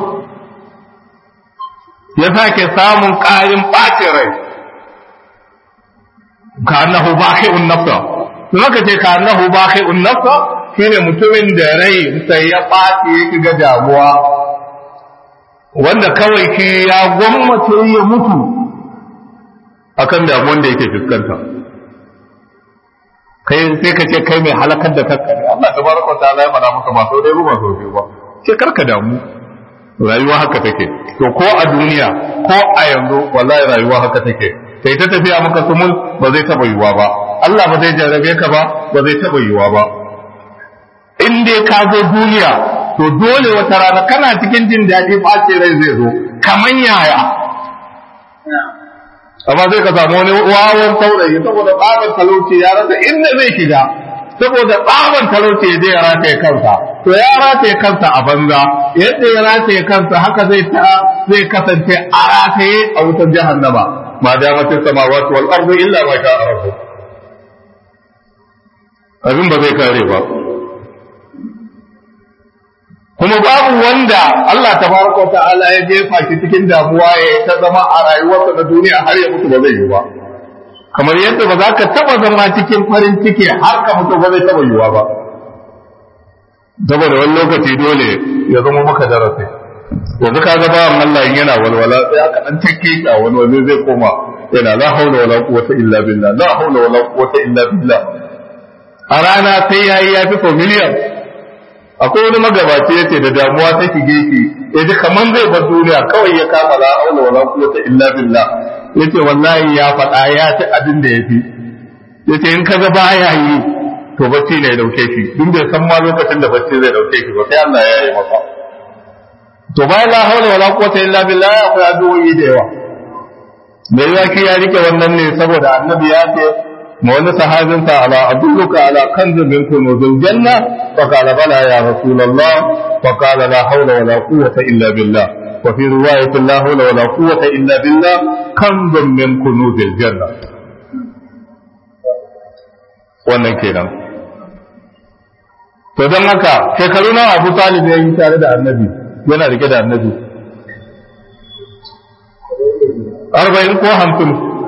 ya sake samun ƙarin ɓacin rai ka annahu baqi'un nafsa to haka ce ka annahu baqi'un nafsa shine mutumin da rai sai ya ɓaci ya shiga damuwa wanda kawai shi ya gwammace ya mutu akan damuwan da yake fuskanta kai sai ka ce kai mai halakar da kanka ne Allah tabaraka ta'ala ya faɗa maka ba sau dai ba sau biyu ba ce karka damu rayuwa haka take to ko a duniya ko a yanzu wallahi rayuwa haka take sai ta tafiya maka sumul ba zai taba yiwa ba Allah ba zai jarrabe ka ba ba zai taba yiwa ba in dai ka zo duniya to dole wata rana kana cikin jin daɗi ɓace rai zai zo kaman yaya amma sai ka samu wani wawan saurayi saboda tsaban talauci ya rasa inda zai shiga saboda tsaban talauci ya je ya rataye kansa to ya rataye kansa a banza yadda ya rataye kansa haka zai ta zai kasance a rataye a wutar jahannama ma damatin samawati wal ardu illa ma sha rabbu abin ba zai kare ba kuma babu wanda Allah tabaraka ta'ala ya jefa shi cikin damuwa ya ta zama a rayuwarsa na duniya har ya mutu ba zai yi ba kamar yadda ba za ka taba zama cikin farin ciki har ka mutu ba zai taba yiwa ba saboda wani lokaci dole ya zama maka darasi yanzu ka ga bawan Allah in yana walwala sai aka dan take ka wani wani zai koma yana la haula wala quwwata illa billah la haula wala quwwata illa billah a rana sai yayi ya fi so miliyan akwai wani magabaci yace da damuwa ta shige shi ya ji kaman zai bar duniya kawai ya kama la haula wala quwwata illa billah yace wallahi ya faɗa ya ci abin da yafi yace in kaga baya yi to bacci ne ya dauke shi duk bai san ma lokacin da bacci zai dauke shi ba sai Allah ya yi masa to bayan la haula wala quwwata illa billah akwai addu'o'i da yawa me yake ya rike wannan ne saboda annabi ya ce ma wani sahabinsa ala adulluka ala kanzin min kunuzul janna fa qala bala ya rasulullah fa qala la hawla wala quwwata illa billah wa fi riwayatin la hawla wala quwwata illa billah kanzun min kunuzil janna wannan kenan to don haka shekaru nawa Abu Talib ya yi tare da Annabi yana rike da Annabi arba'in ko hamsin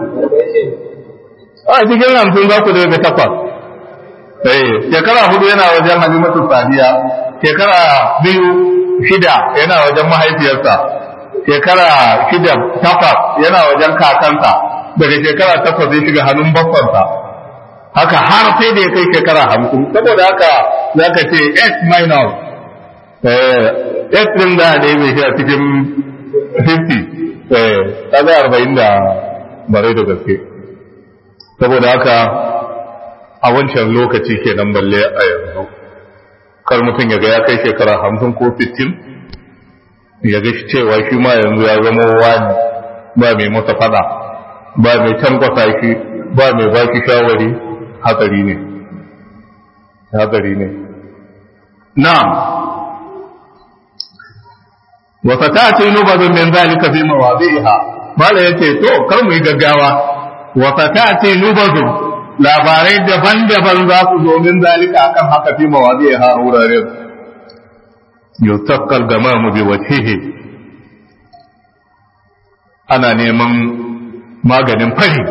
a cikin hamsin za ku daga takwas eh shekara hudu yana wajen halimatu sadiya shekara biyu shida yana wajen mahaifiyarsa shekara shida takwas yana wajen kakansa daga shekara takwas zai shiga hannun babbansa haka har sai da ya kai shekara hamsin saboda haka za ka ce s minus s din da ne mai shi a cikin 50 kaga arba'in da bare da gaske saboda haka a wancan lokaci kenan balle a yanzu kar mutum ya ga ya kai shekara hamsin ko sittin ya ga shi cewa shi ma yanzu ya zama wani ba mai masa fada ba mai tankwasa shi ba mai baki shawari hatsari ne hatsari ne na'am wa fatati nubadun min zalika fi mawadi'iha mala yace to kar mu yi gaggawa wa fatati nubadun labarai daban-daban za su zo min zalika akan haka fi mawadi'iha a wuraren yusaqqal gamamu bi wajhihi ana neman maganin fari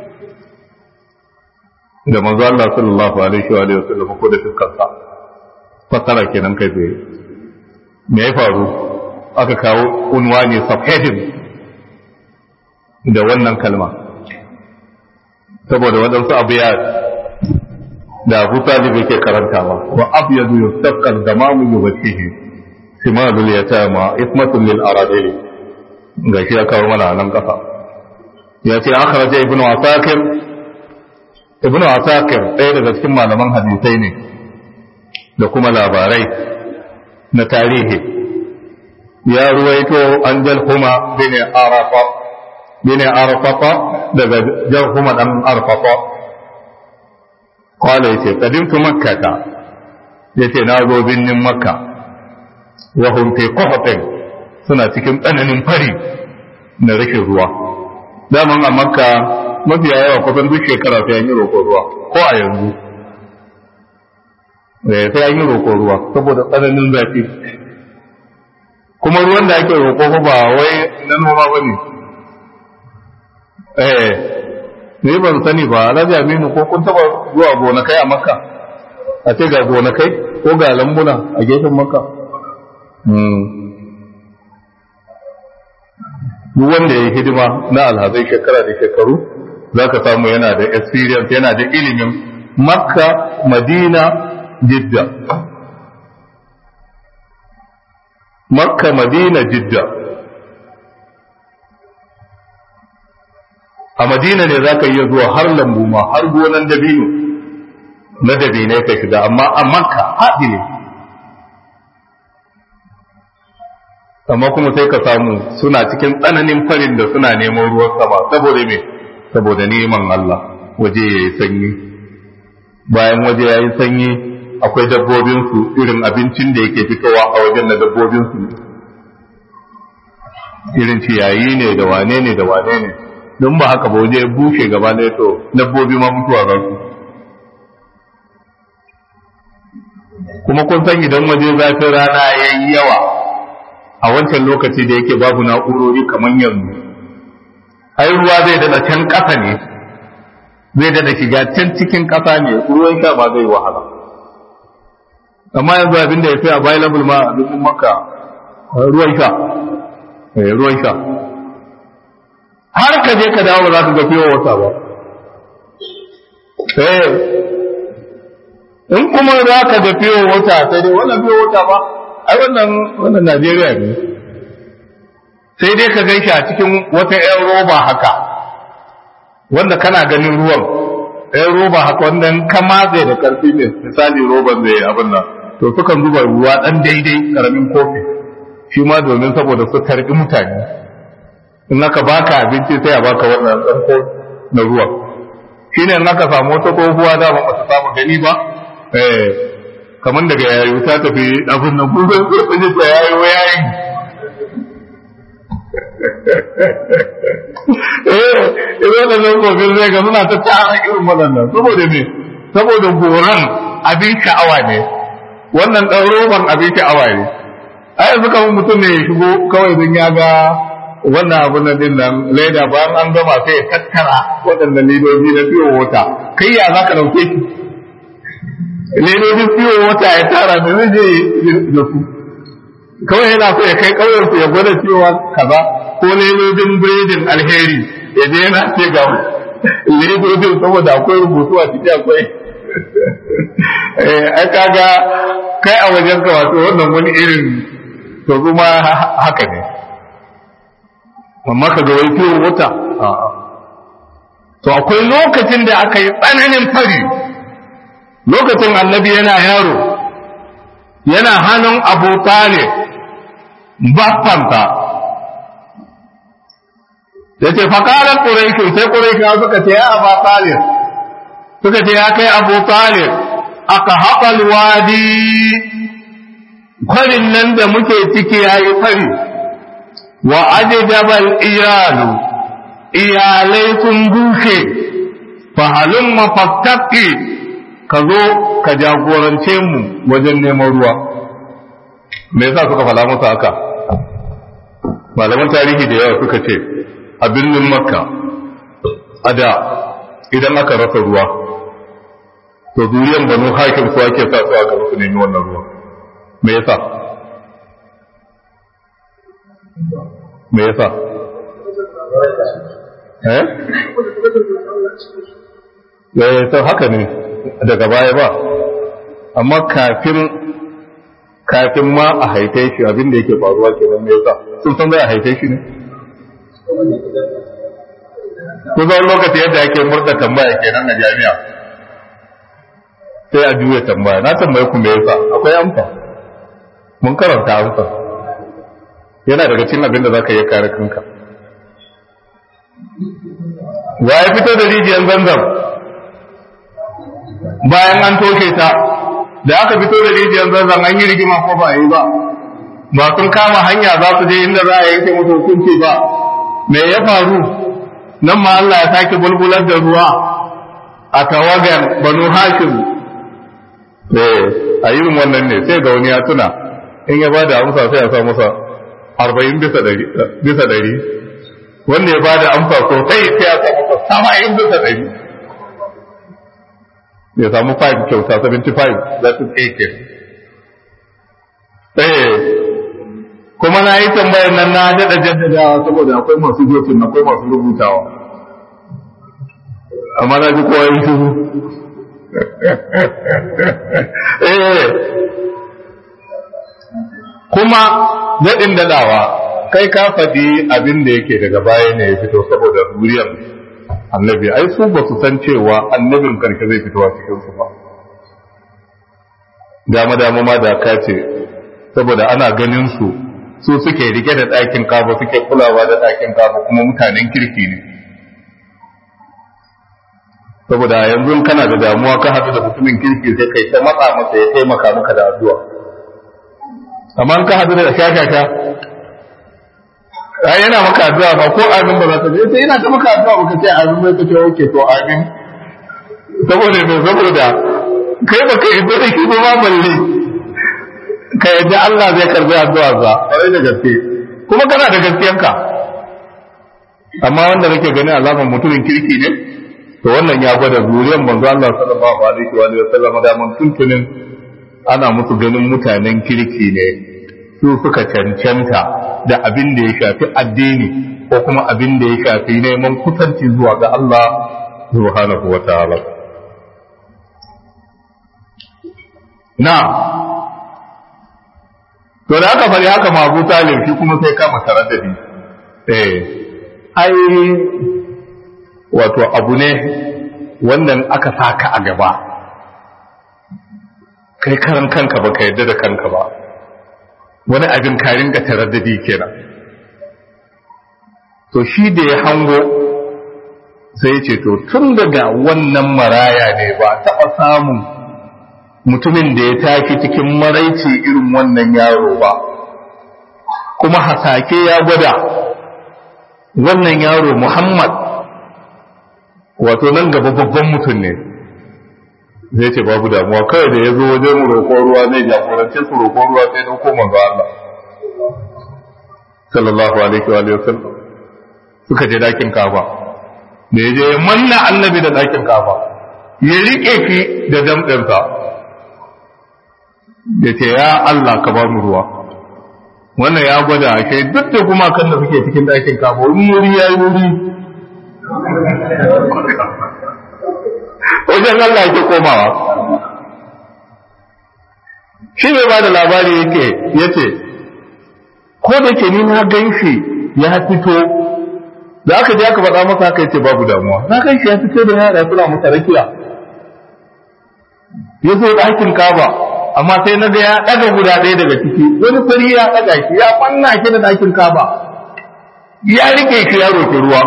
da manzo Allah sallallahu alaihi wa alihi wasallam ko da fuskarsa fasara kenan kai tsaye me ya faru aka kawo unwani subheading da wannan kalma saboda waɗansu abu ya da Abu Talib yake karantawa wa abyadu yusaqqal damamu yuwajhihi simalul yatama ismatun lil aradil gashi ya kawo mana nan kafa ya ce akhraja ibnu asakir ibnu asakir ɗaya daga cikin malaman hadisai ne da kuma labarai na tarihi ya ruwaito an jalhuma bin arafa bin arafa daga jalhuma dan arafa kwallo yace kadimtu makkata yace na zo binnin makka wa hum fi qahtin suna cikin tsananin fari na rashin ruwa daman a makka mafiya yawa kusan duk shekara sai an yi roƙon ruwa ko a yanzu sai an yi roƙon ruwa saboda tsananin zafi kuma ruwan da ake roƙo ba wai na noma ba ne eh ne ban sani ba alhaji aminu ko kun taba zuwa gonakai a makka a ce ga gonakai ko ga lambuna a gefen makka duk wanda ya yi hidima na alhazai shekara da shekaru za ka samu yana da experience yana da ilimin makka madina jidda makka madina jidda a madina ne za ka iya zuwa har lambu ma har gonan dabino na dabinai ka shiga amma a makka haɗi ne amma kuma sai ka samu suna cikin tsananin farin da suna neman ruwan sama saboda me saboda neman Allah waje ya yi sanyi bayan waje ya yi sanyi akwai dabbobinsu irin abincin da yake fitowa a wajen na dabbobinsu irin ciyayi ne da wane ne da wane ne don ba haka ba waje ya bushe gaba ne to dabbobi ma mutuwa za su kuma kun san idan waje zafin rana ya yi yawa a wancan lokaci da yake babu na'urori kamar yanzu ai ruwa zai dada can ƙasa ne zai dada shiga can cikin ƙasa ne ruwan sha ba zai wahala amma yanzu abin da ya fi available ma a dukkan maka ruwan sha ruwan sha har ka je ka dawo ba za ka ga fiye wata ba in kuma za ka ga fiye wata sai dai wannan fiye wata ba ai wannan wannan Najeriya ne sai dai ka gaishe a cikin wata 'yan roba haka wanda kana ganin ruwan 'yan roba haka wanda ka matse da karfi ne misali roban zai abin nan to sukan zuba ruwa dan daidai karamin kofi shi ma domin saboda su tarbi mutane in aka baka abinci sai a baka wannan dan kofi na ruwa shine in aka samu wata tsohuwa da ba ta samu gani ba eh kamar daga yayu ta tafi abin nan kuma sai ta ta yayi yayin eh idan da nan kofin zai ga suna ta tara irin waɗannan saboda me saboda goran abin sha'awa ne wannan ɗan roban abin sha'awa ne a yanzu kamar mutum ne ya shigo kawai don ya ga wannan abin nan din nan leda bayan an gama sai ya tattara waɗannan ledoji na fiye wata kai ya za ka ɗauke shi ledojin fiye wata ya tara da zai je da su kawai yana so ya kai ƙauyensu ya gwada cewa kaza ko ledojin biredin alheri ya je yana ce ga ledojin saboda akwai rubutu a ciki akwai ai kaga kai a wajen ka wato wannan wani irin to kuma haka ne amma ka ga wai fiye wata to akwai lokacin da aka yi tsananin fari lokacin annabi yana yaro yana hannun abu talib baffanta da ce fakarar ƙuraishu sai ƙuraishu suka ce ya abu talib suka ce ya kai abu talib aka haƙal wadi kwarin nan da muke ciki ya yi fari wa ajidabal iyalu iyalai sun bushe fahalin mafakkaki ka zo ka jagorance mu wajen neman ruwa me yasa suka fada musu haka malaman tarihi da yawa suka ce a birnin makka a da idan aka rasa ruwa to duriyan banu hakim su ake sa su aka su nemi wannan ruwa me yasa me yasa eh eh to haka ne daga baya ba amma kafin kafin ma a haife shi abin da yake faruwa kenan me yasa sun san zai a haife shi ne kusan lokaci yadda ake murda tambaya kenan a jami'a sai a juya tambaya na tambaye ku me yasa akwai amsa mun karanta amsa yana daga cikin abin da zaka iya kare kanka wa ya fito da rijiyar zanzam bayan an toshe ta da aka fito da rijiyar zanzam an yi rigima ko ba yi ba ba sun kama hanya za su je inda za a yanke musu hukunci ba me ya faru nan ma Allah ya sake bulbular da ruwa a tawagan banu hashim eh a irin wannan ne sai ga wani ya tuna in ya bada amsa sai ya sa masa arba'in bisa dari bisa dari wanda ya bada amsa sosai sai ya sa masa saba'in bisa dari ya samu 5 kyauta 75 that is 80 eh kuma na yi tambayar nan na daɗa jaddadawa saboda akwai masu jotin akwai masu rubutawa amma na ji kowa yin shuru eh kuma daɗin daɗawa kai ka faɗi abin da yake daga baya ne ya fito saboda zuriyar annabi ai su ba su san cewa annabin karshe zai fito a cikin su ba dama dama ma da ka ce saboda ana ganin su su suke rike da ɗakin kaba suke kulawa da ɗakin kaba kuma mutanen kirki ne saboda yanzu kana da damuwa ka haɗu da mutumin kirki sai kai ta matsa masa ya taimaka maka da addu'a amma ka haɗu da shashasha ai yana maka addu'a ba ko amin ba za ta je sai yana ta maka addu'a ba ka ce amin bai ka ce oke to amin saboda me saboda kai ba kai da shi ba ma balle ka yadda Allah zai karbi addu'a za kwarai da gaske kuma kana da gaskiyanka amma wanda kake gani alamar mutumin kirki ne to wannan ya gwada zuriyar manzo Allah sallallahu alaihi wa sallam da mun tuntunin ana musu ganin mutanen kirki ne su suka cancanta da abin da ya shafi addini ko kuma abin da ya shafi neman kusanci zuwa ga Allah subhanahu wa ta'ala na to da aka bari haka ma Abu Talib shi kuma sai kama taraddadi eh ai wato abu ne wannan aka saka a gaba kai karan kanka ba ka yadda da kanka ba wani abin ka ringa taraddadi kenan to shi da ya hango sai ya ce to tun daga wannan maraya ne ba taɓa samun mutumin da ya tashi cikin maraici irin wannan yaro ba kuma hasake ya gwada wannan yaro muhammad wato nan gaba babban mutum ne zai ce babu damuwa kawai da ya zo wajen roƙon ruwa zai jagorance su roƙon ruwa sai dauko manzo Allah sallallahu alaihi wa sallam suka je dakin kafa da ya je ya manna annabi da dakin kafa ya rike ki da damɗinsa ya ce ya Allah ka ba mu ruwa wannan ya gwada kai duk da kuma kan da suke cikin dakin kafa wuri ya yi wuri wajen Allah yake komawa shi bai ba da labari yake ya ce ko da ke ni na gan shi ya fito da aka je aka faɗa masa aka yace babu damuwa na gan shi ya fito da yara suna masa rakiya ya zo ɗakin kaba amma sai na ga ya ɗaga guda ɗaya daga ciki wani fari ya ɗaga shi ya fanna shi da ɗakin kaba ya rike shi ya roƙi ruwa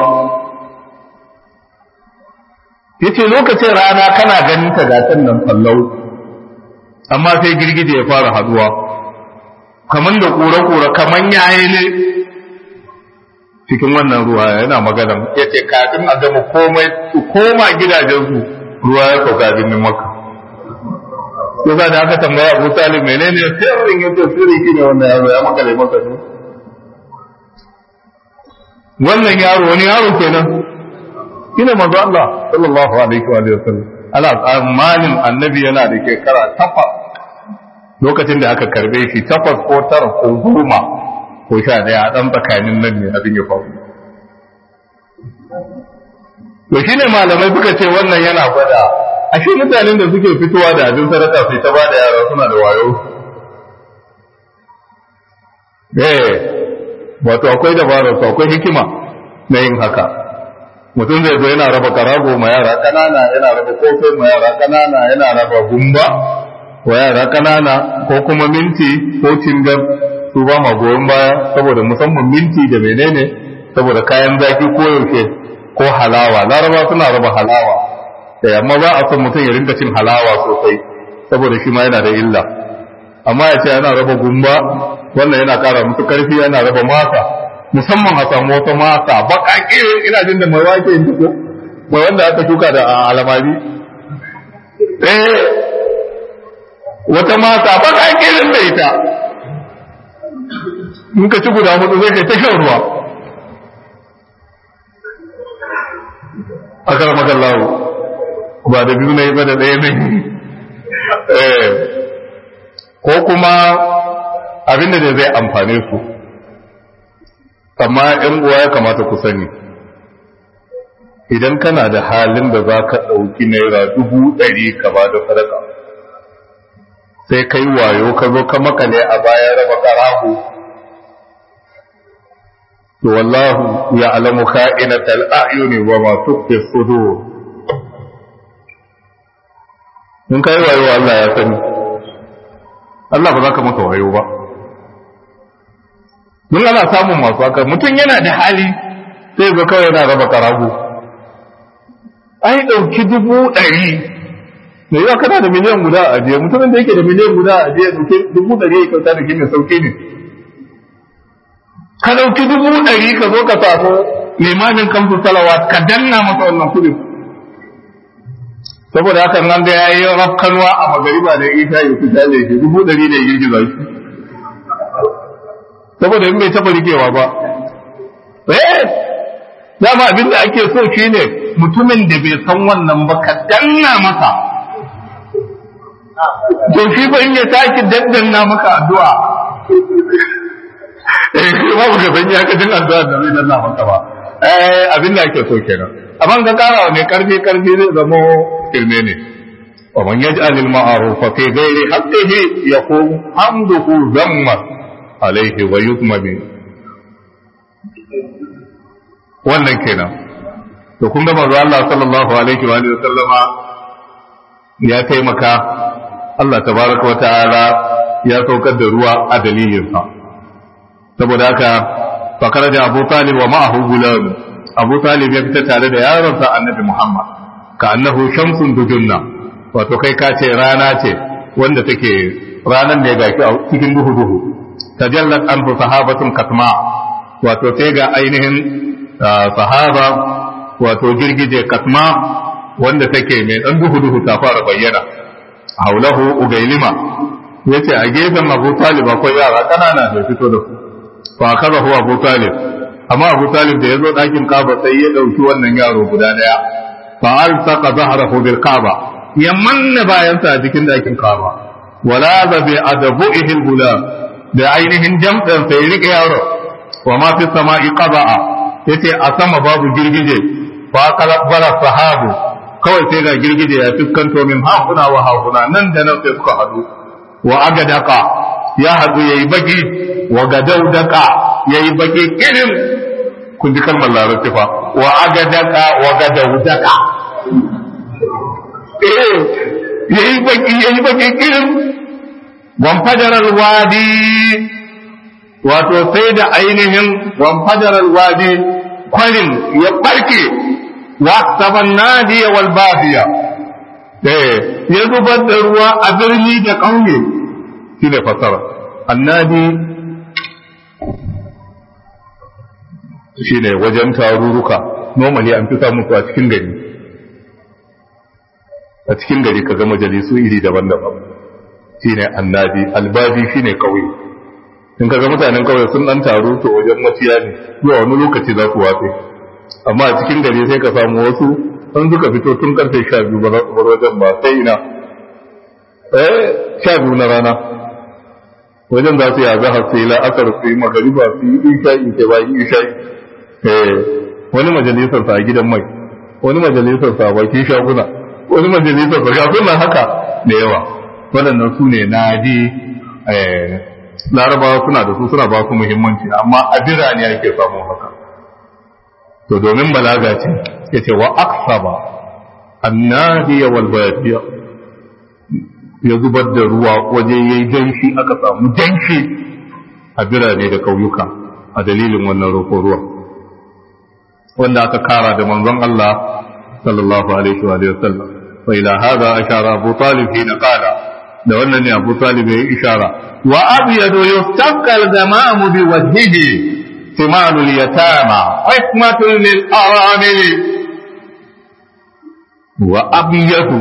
yace lokacin rana kana ganin ta gatan nan sallau amma sai girgije ya fara haduwa kaman da kura-kura kaman yayi ne cikin wannan ruwa yana magana yace kafin a gama komai su koma gidajensu ruwa ya sauka birnin maka yasa da aka tambaya Abu Talib menene sirrin yace sirri shine wannan yaro ya makale maka ne wannan yaro wani yaro kenan shine manzo Allah sallallahu alaihi wa sallam ala tsammanin annabi yana da shekara takwas lokacin da aka karbe shi takwas ko tara ko goma ko sha daya dan tsakanin nan ne abin ya faru to shine malamai suka ce wannan yana gwada ashe mutanen da suke fitowa da abin sadaka sai ta bada yara suna da wayo eh wato akwai dabarar akwai hikima na yin haka mutum zai zo yana raba karago ma yara kanana yana raba kofin ma yara kanana yana raba gumba wa yara kanana ko kuma minti ko cingar su ba ma goyon baya saboda musamman minti da menene saboda kayan zaki ko yaushe ko halawa laraba suna raba halawa eh amma ba a son mutum ya rinka cin halawa sosai saboda shi ma yana da illa amma ya ce yana raba gumba wannan yana kara musu karfi yana raba masa musamman a samu wata masa baƙaƙe ina jin da mai wake yin ko mai wanda aka shuka da alamari eh wata masa baƙaƙe din da ita in ka ci guda hudu zai kai ta shan ruwa a kara makallahu ba da biyu na yi ba da ɗaya ne ko kuma abinda da zai amfane su amma ‘yan uwa ya kamata ku sani idan kana da halin da za ka ɗauki naira dubu ɗari ka ba da sadaka sai kai wayo ka zo ka makale a baya raba karahu to wallahu ya alamu ka'inatal a'yuni wa ma tukfi sudur in kai wayo Allah ya sani Allah ba za ka masa wayo ba mun ana samun masu haka mutum yana da hali sai ga kawai yana raba karago ai ɗauki dubu ɗari da yawa kana da miliyan guda a ajiye mutumin da yake da miliyan guda a ajiye ɗauki dubu ɗari ya kyauta da mai sauki ne ka ɗauki dubu ɗari ka zo ka samu limamin kamsu salawa ka danna masa wannan kudin saboda haka nan da ya yi rafkanwa a magariba da isa ya fita da shi dubu ɗari da girgiza shi saboda in bai taɓa rikewa ba eh dama abin da ake so shine mutumin da bai san wannan ba ka danna masa to shi ba in ya tashi daddanna maka addu'a eh shi ba ka san ya ka jin addu'a da zai danna maka ba eh abin da ake so kenan amma ka kara ne karfi karfi zai zama kirme ne ومن يجعل المعروف في غير حقه يكون حمده ذما عليه ويذم به wannan kenan to kun ga manzo Allah sallallahu alaihi wa alihi sallama ya taimaka Allah tabaraka wa ta'ala ya saukar da ruwa a dalilin sa saboda haka fakara da Abu Talib wa ma'ahu gulam Abu Talib ya fita tare da yaron sa Annabi Muhammad ka annahu shamsun dujunna wato kai ka ce rana ce wanda take ranan da ya gaki a cikin duhu duhu tajallat anhu sahabatun katma wato sai ga ainihin sahaba wato girgije katma wanda take mai dan duhu duhu ta fara bayyana haulahu ugailima yace a gefen Abu Talib akwai yara kanana da fito da su fa kaza huwa Abu Talib amma Abu Talib da yazo dakin Kaaba sai ya dauki wannan yaro guda daya fa alsaqa zahrahu bil Kaaba ya manna bayansa a cikin dakin Kaaba wala ba bi adabu'ihi al da ainihin jam'an sai rike yaro wa ma fi sama'i qaba'a yace a sama babu girgije fa kalabara sahabu kawai sai ga girgije ya fuskanto min hakuna wa hakuna nan da nan sai suka hadu wa agadaka ya hadu yayi baki wa gadaudaka yayi baki kirin kun ji kalmar larabci fa wa agadaka wa gadaudaka eh yayi baki yayi baki kirin wan fajaral wadi wato sai da ainihin wanfajar alwadi kwarin ya barke wa saban nadiya wal bafiya eh ya zubar da ruwa a birni da ƙauye shi ne fasara annadi shi ne wajen taruruka normally an fi samu su a cikin gari a cikin gari ka ga majalisu iri daban-daban shi ne annadi albabi shi ne ƙauye in kaga mutanen kawai sun dan taru to wajen maciya ne zuwa wani lokaci za su watse amma a cikin gari sai ka samu wasu sun suka fito tun karfe sha biyu ba za su bar wajen ba sai ina eh sha biyu na rana wajen za su yi azahar su yi la'asar su yi magariba su yi isha'i ke ba yi isha'i eh wani majalisar sa a gidan mai wani majalisar sa a bakin shaguna wani majalisar sa ga haka da yawa waɗannan su ne nadi eh larabawa suna da su suna ba su muhimmanci amma a birane ake samu haka to domin balaga ce ya ce wa aksaba annadiya wal bayadiya ya zubar da ruwa waje ya yi danshi aka samu danshi a birane da kauyuka a dalilin wannan roƙo ruwa wanda aka kara da manzon Allah sallallahu alaihi wa sallam fa ila hada ashara Abu Talib hina qala da wannan ne Abu Talib ya yi ishara wa abyadu yustaqal zamamu bi wajhihi simalul yatama hikmatun lil aramil wa abyadu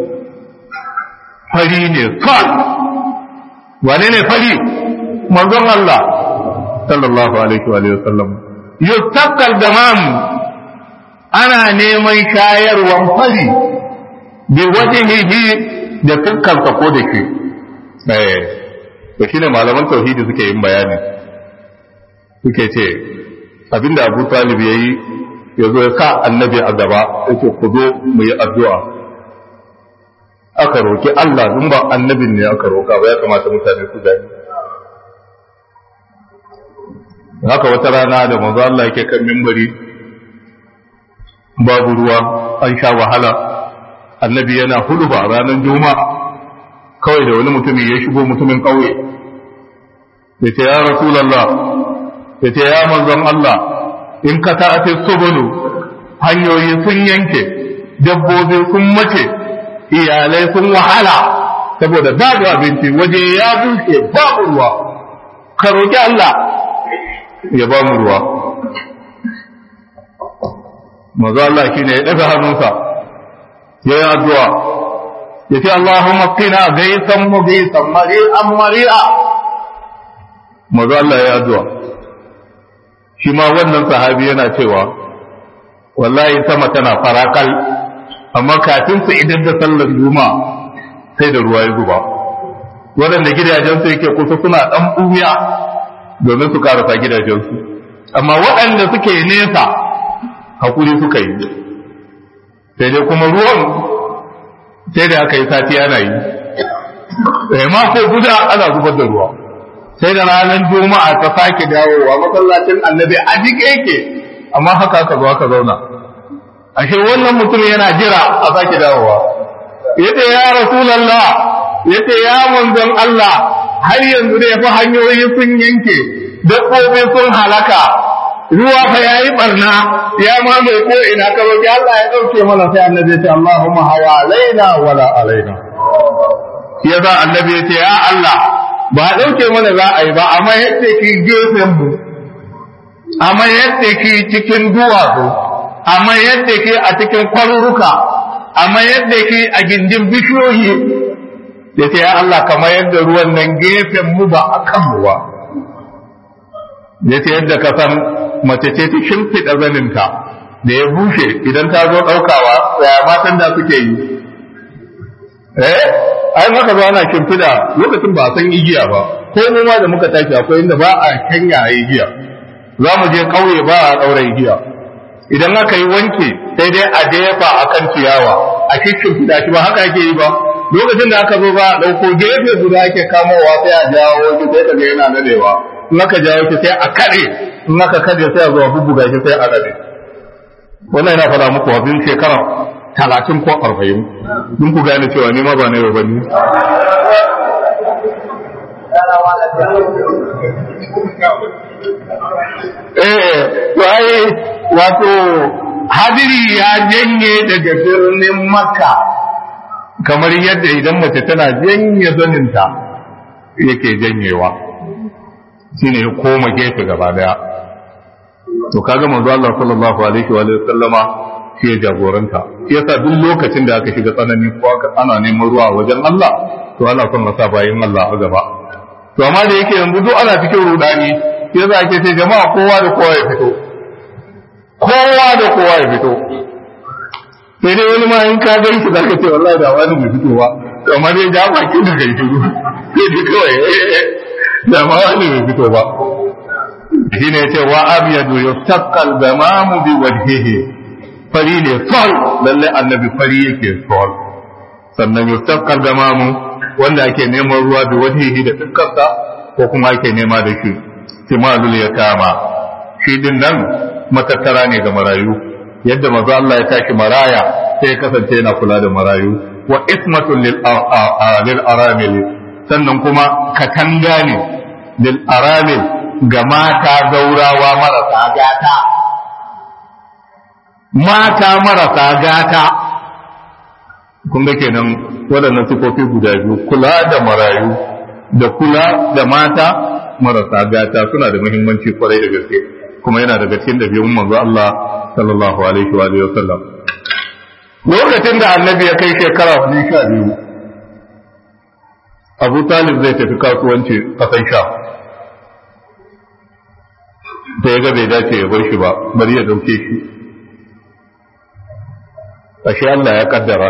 fari ne fal wane ne fari manzon Allah sallallahu alaihi wa sallam yustaqal zamamu ana neman shayarwan fari bi wajhihi da kankansa ko da ke eh to shine malaman tauhidi suke yin bayani suke ce abinda Abu Talib yayi yazo ya sa annabi a gaba yace ku zo mu yi addu'a aka roki Allah dun ba annabin ne aka roka ba ya kamata mutane su gani haka wata rana da manzo Allah yake kan mimbari babu ruwa an sha wahala annabi yana huduba ranar juma'a kawai da wani mutumin ya shigo mutumin ƙauye da ce ya rasulallah ya ce ya manzon Allah in ka ta subulu hanyoyi sun yanke dabbobi sun mace iyalai sun wahala saboda babu abinci waje ya bushe babu ruwa ka roƙi Allah ya ba mu ruwa manzo Allah shine ya daga hannunsa ya yi addu'a ya ce Allahumma qina gaisan mughisan mari'an mari'a manzo Allah ya yi addu'a shi ma wannan sahabi yana cewa wallahi sama tana farakal amma kafin su idan da sallar juma'a sai da ruwa ya zuba waɗanda gidajensu yake kusa suna ɗan ɓuya domin su karasa gidajensu amma waɗanda suke nesa hakuri suka yi sai dai kuma ruwan sai da aka yi sati ana yi eh mako guda ana zubar da ruwa sai da ranar juma'a ta sake dawowa masallacin annabi a jike yake amma haka aka zo aka zauna ashe wannan mutum yana jira a sake dawowa yace ya rasulullah yace ya manzon Allah har yanzu da yafi hanyoyi sun yanke dabbobi sun halaka ruwa fa yayi barna ya mamaye ko ina ka roki Allah ya dauke mana sai annabi ya ce Allahumma hawa alaina wala alaina ya za annabi ya ce ya Allah ba dauke mana za a yi ba amma yadda ki gefen mu amma yadda ki cikin duwatsu amma yadda ke a cikin kwaruruka amma yadda ke a gindin bishiyoyi da ce ya Allah kamar yadda ruwan nan gefen mu ba a kan mu ba ya ce yadda ka san mace ce ta shimfiɗa zaninta da ya bushe idan ta zo ɗaukawa ya matan da suke yi eh ai maka zo ana shimfiɗa lokacin ba a san igiya ba ko mu ma da muka tashi akwai inda ba a kanya a igiya za mu je ƙauye ba a ɗaura igiya idan aka yi wanke sai dai a jefa a kan ciyawa a cikin fida shi ba haka ake yi ba lokacin da aka zo ba a ɗauko gefe guda ake kamowa sai a jawo shi sai ka ga yana nadewa in aka jawo shi sai a kaɗe in aka kaɗe sai a zo a bubbuga shi sai a nade wannan yana faɗa muku abin shekara talatin ko arba'in don ku gane cewa ni ma ba na yau ba ni eh to ai wato hadiri ya janye daga birnin makka kamar yadda idan mace tana janye zaninta yake janyewa shine ya koma gefe gaba daya to kaga manzo Allah sallallahu alaihi wa sallama shi ya jagoranta shi yasa duk lokacin da aka shiga tsanani ko aka ana neman ruwa wajen Allah to ana son masa bayin Allah a gaba to amma da yake yanzu duk ana cikin rudani sai za ke ce jama'a kowa da kowa ya fito kowa da kowa ya fito sai dai wani ma in ka gan shi zaka ce wallahi da wani bai fito ba amma dai ja baki da kai shiru sai dai kawai da ma wani bai fito ba shine yace wa abyadu yustaqqal gamamu bi wajhihi fari ne sol lalle annabi fari yake sol sannan yustaqqal gamamu wanda ake neman ruwa bi wajhihi da fuskarsa ko kuma ake nema da shi timalul ya kama shi din nan matattara ne ga marayu yadda maza Allah ya tashi maraya sai ya kasance yana kula da marayu wa ismatun lil aramil sannan kuma katanga ne lil aramil ga mata zaurawa marasa gata mata marasa gata kun ga kenan waɗannan sifofi guda biyu kula da marayu da kula da mata marasa gata suna da muhimmanci kwarai da gaske kuma yana daga cikin da biyun manzo Allah sallallahu alaihi wa alihi wasallam lokacin da annabi ya kai shekara hudu sha biyu Abu Talib zai tafi kasuwanci kasan sha da ya ga bai dace ya bar shi ba bari ya dauke shi ashe Allah ya kaddara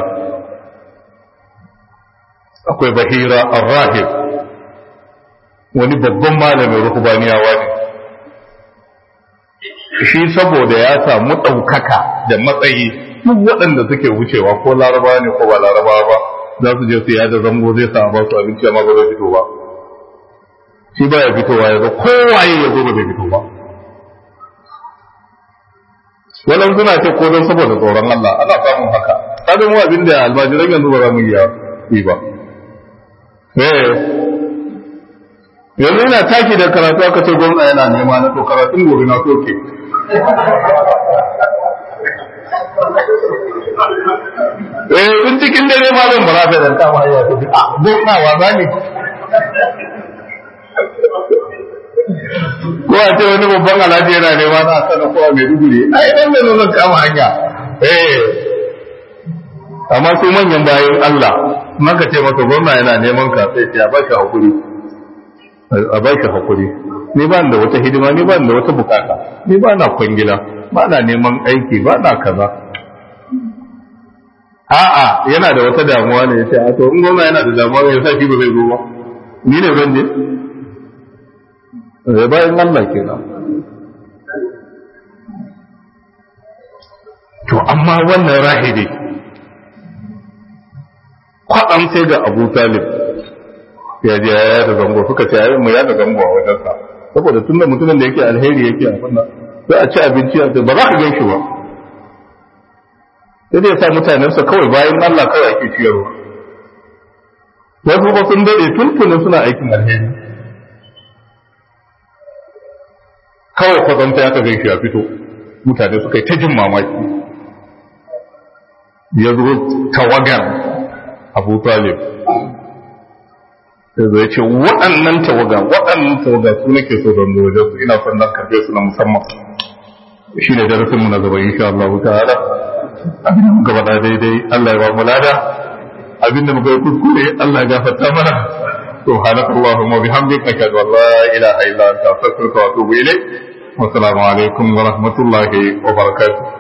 akwai bahira ar-rahib wani babban malamin ruhbaniyawa ne shi saboda ya samu ɗaukaka da matsayi duk waɗanda suke wucewa ko larabawa ne ko ba larabawa ba za su je su yada zango zai sa ba su abinci amma ba zai fito ba shi ba ya fitowa ya zo kowaye ya zo ba zai fito ba wannan suna ce ko don saboda tsoron Allah ana samun haka kadin mu abin da almajiran yanzu ba za mu iya yi ba eh yanzu ina taki da karatu aka ce gwamna yana nema na to karatun gobe na soke eh tun cikin dare ma zan bara da dan kama ya tafi a gwamna wa ba ne ko a ce wani babban alhaji yana nema na sana kowa mai duguri ai dan da zan kama hanya eh amma su manyan bayan Allah maka ce maka gwamna yana neman ka sai ya ba shi hakuri a ba shi hakuri ni ba da wata hidima ni ba da wata bukata ni ba na kwangila ba na neman aiki ba na kaza a'a yana da wata damuwa ne ya ce a to in gwamna yana da damuwa ne ya sa shi ba zai zo ba ni ne ban je zai bayan Allah kenan to amma wannan rahidi kwaɗan sai ga abu talib ya je ya da zango suka ce yayin mu ya da zango a wajensa saboda tun da mutumin da yake alheri yake a wannan sai a ci abinci a ba za ka gan shi ba sai dai ya sa mutanensa kawai bayan Allah kawai ake ciyarwa wasu ba sun daɗe tuntunin suna aikin alheri kawai kwazanta ya ka gan shi ya fito mutane suka yi ta jin mamaki ya zo tawagar abu talib da zai ce waɗannan tawaga waɗannan tawaga su nake so don wajen su ina son nan karfe su na musamman shi ne darasin mu na gaba insha Allah ta'ala abin da muka faɗa daidai Allah ya ba mu lada abin da muka yi kuskure Allah ya gafarta mana سبحانك اللهم وبحمدك أشهد أن لا إله إلا أنت أستغفرك وأتوب إليك والسلام عليكم ورحمة الله وبركاته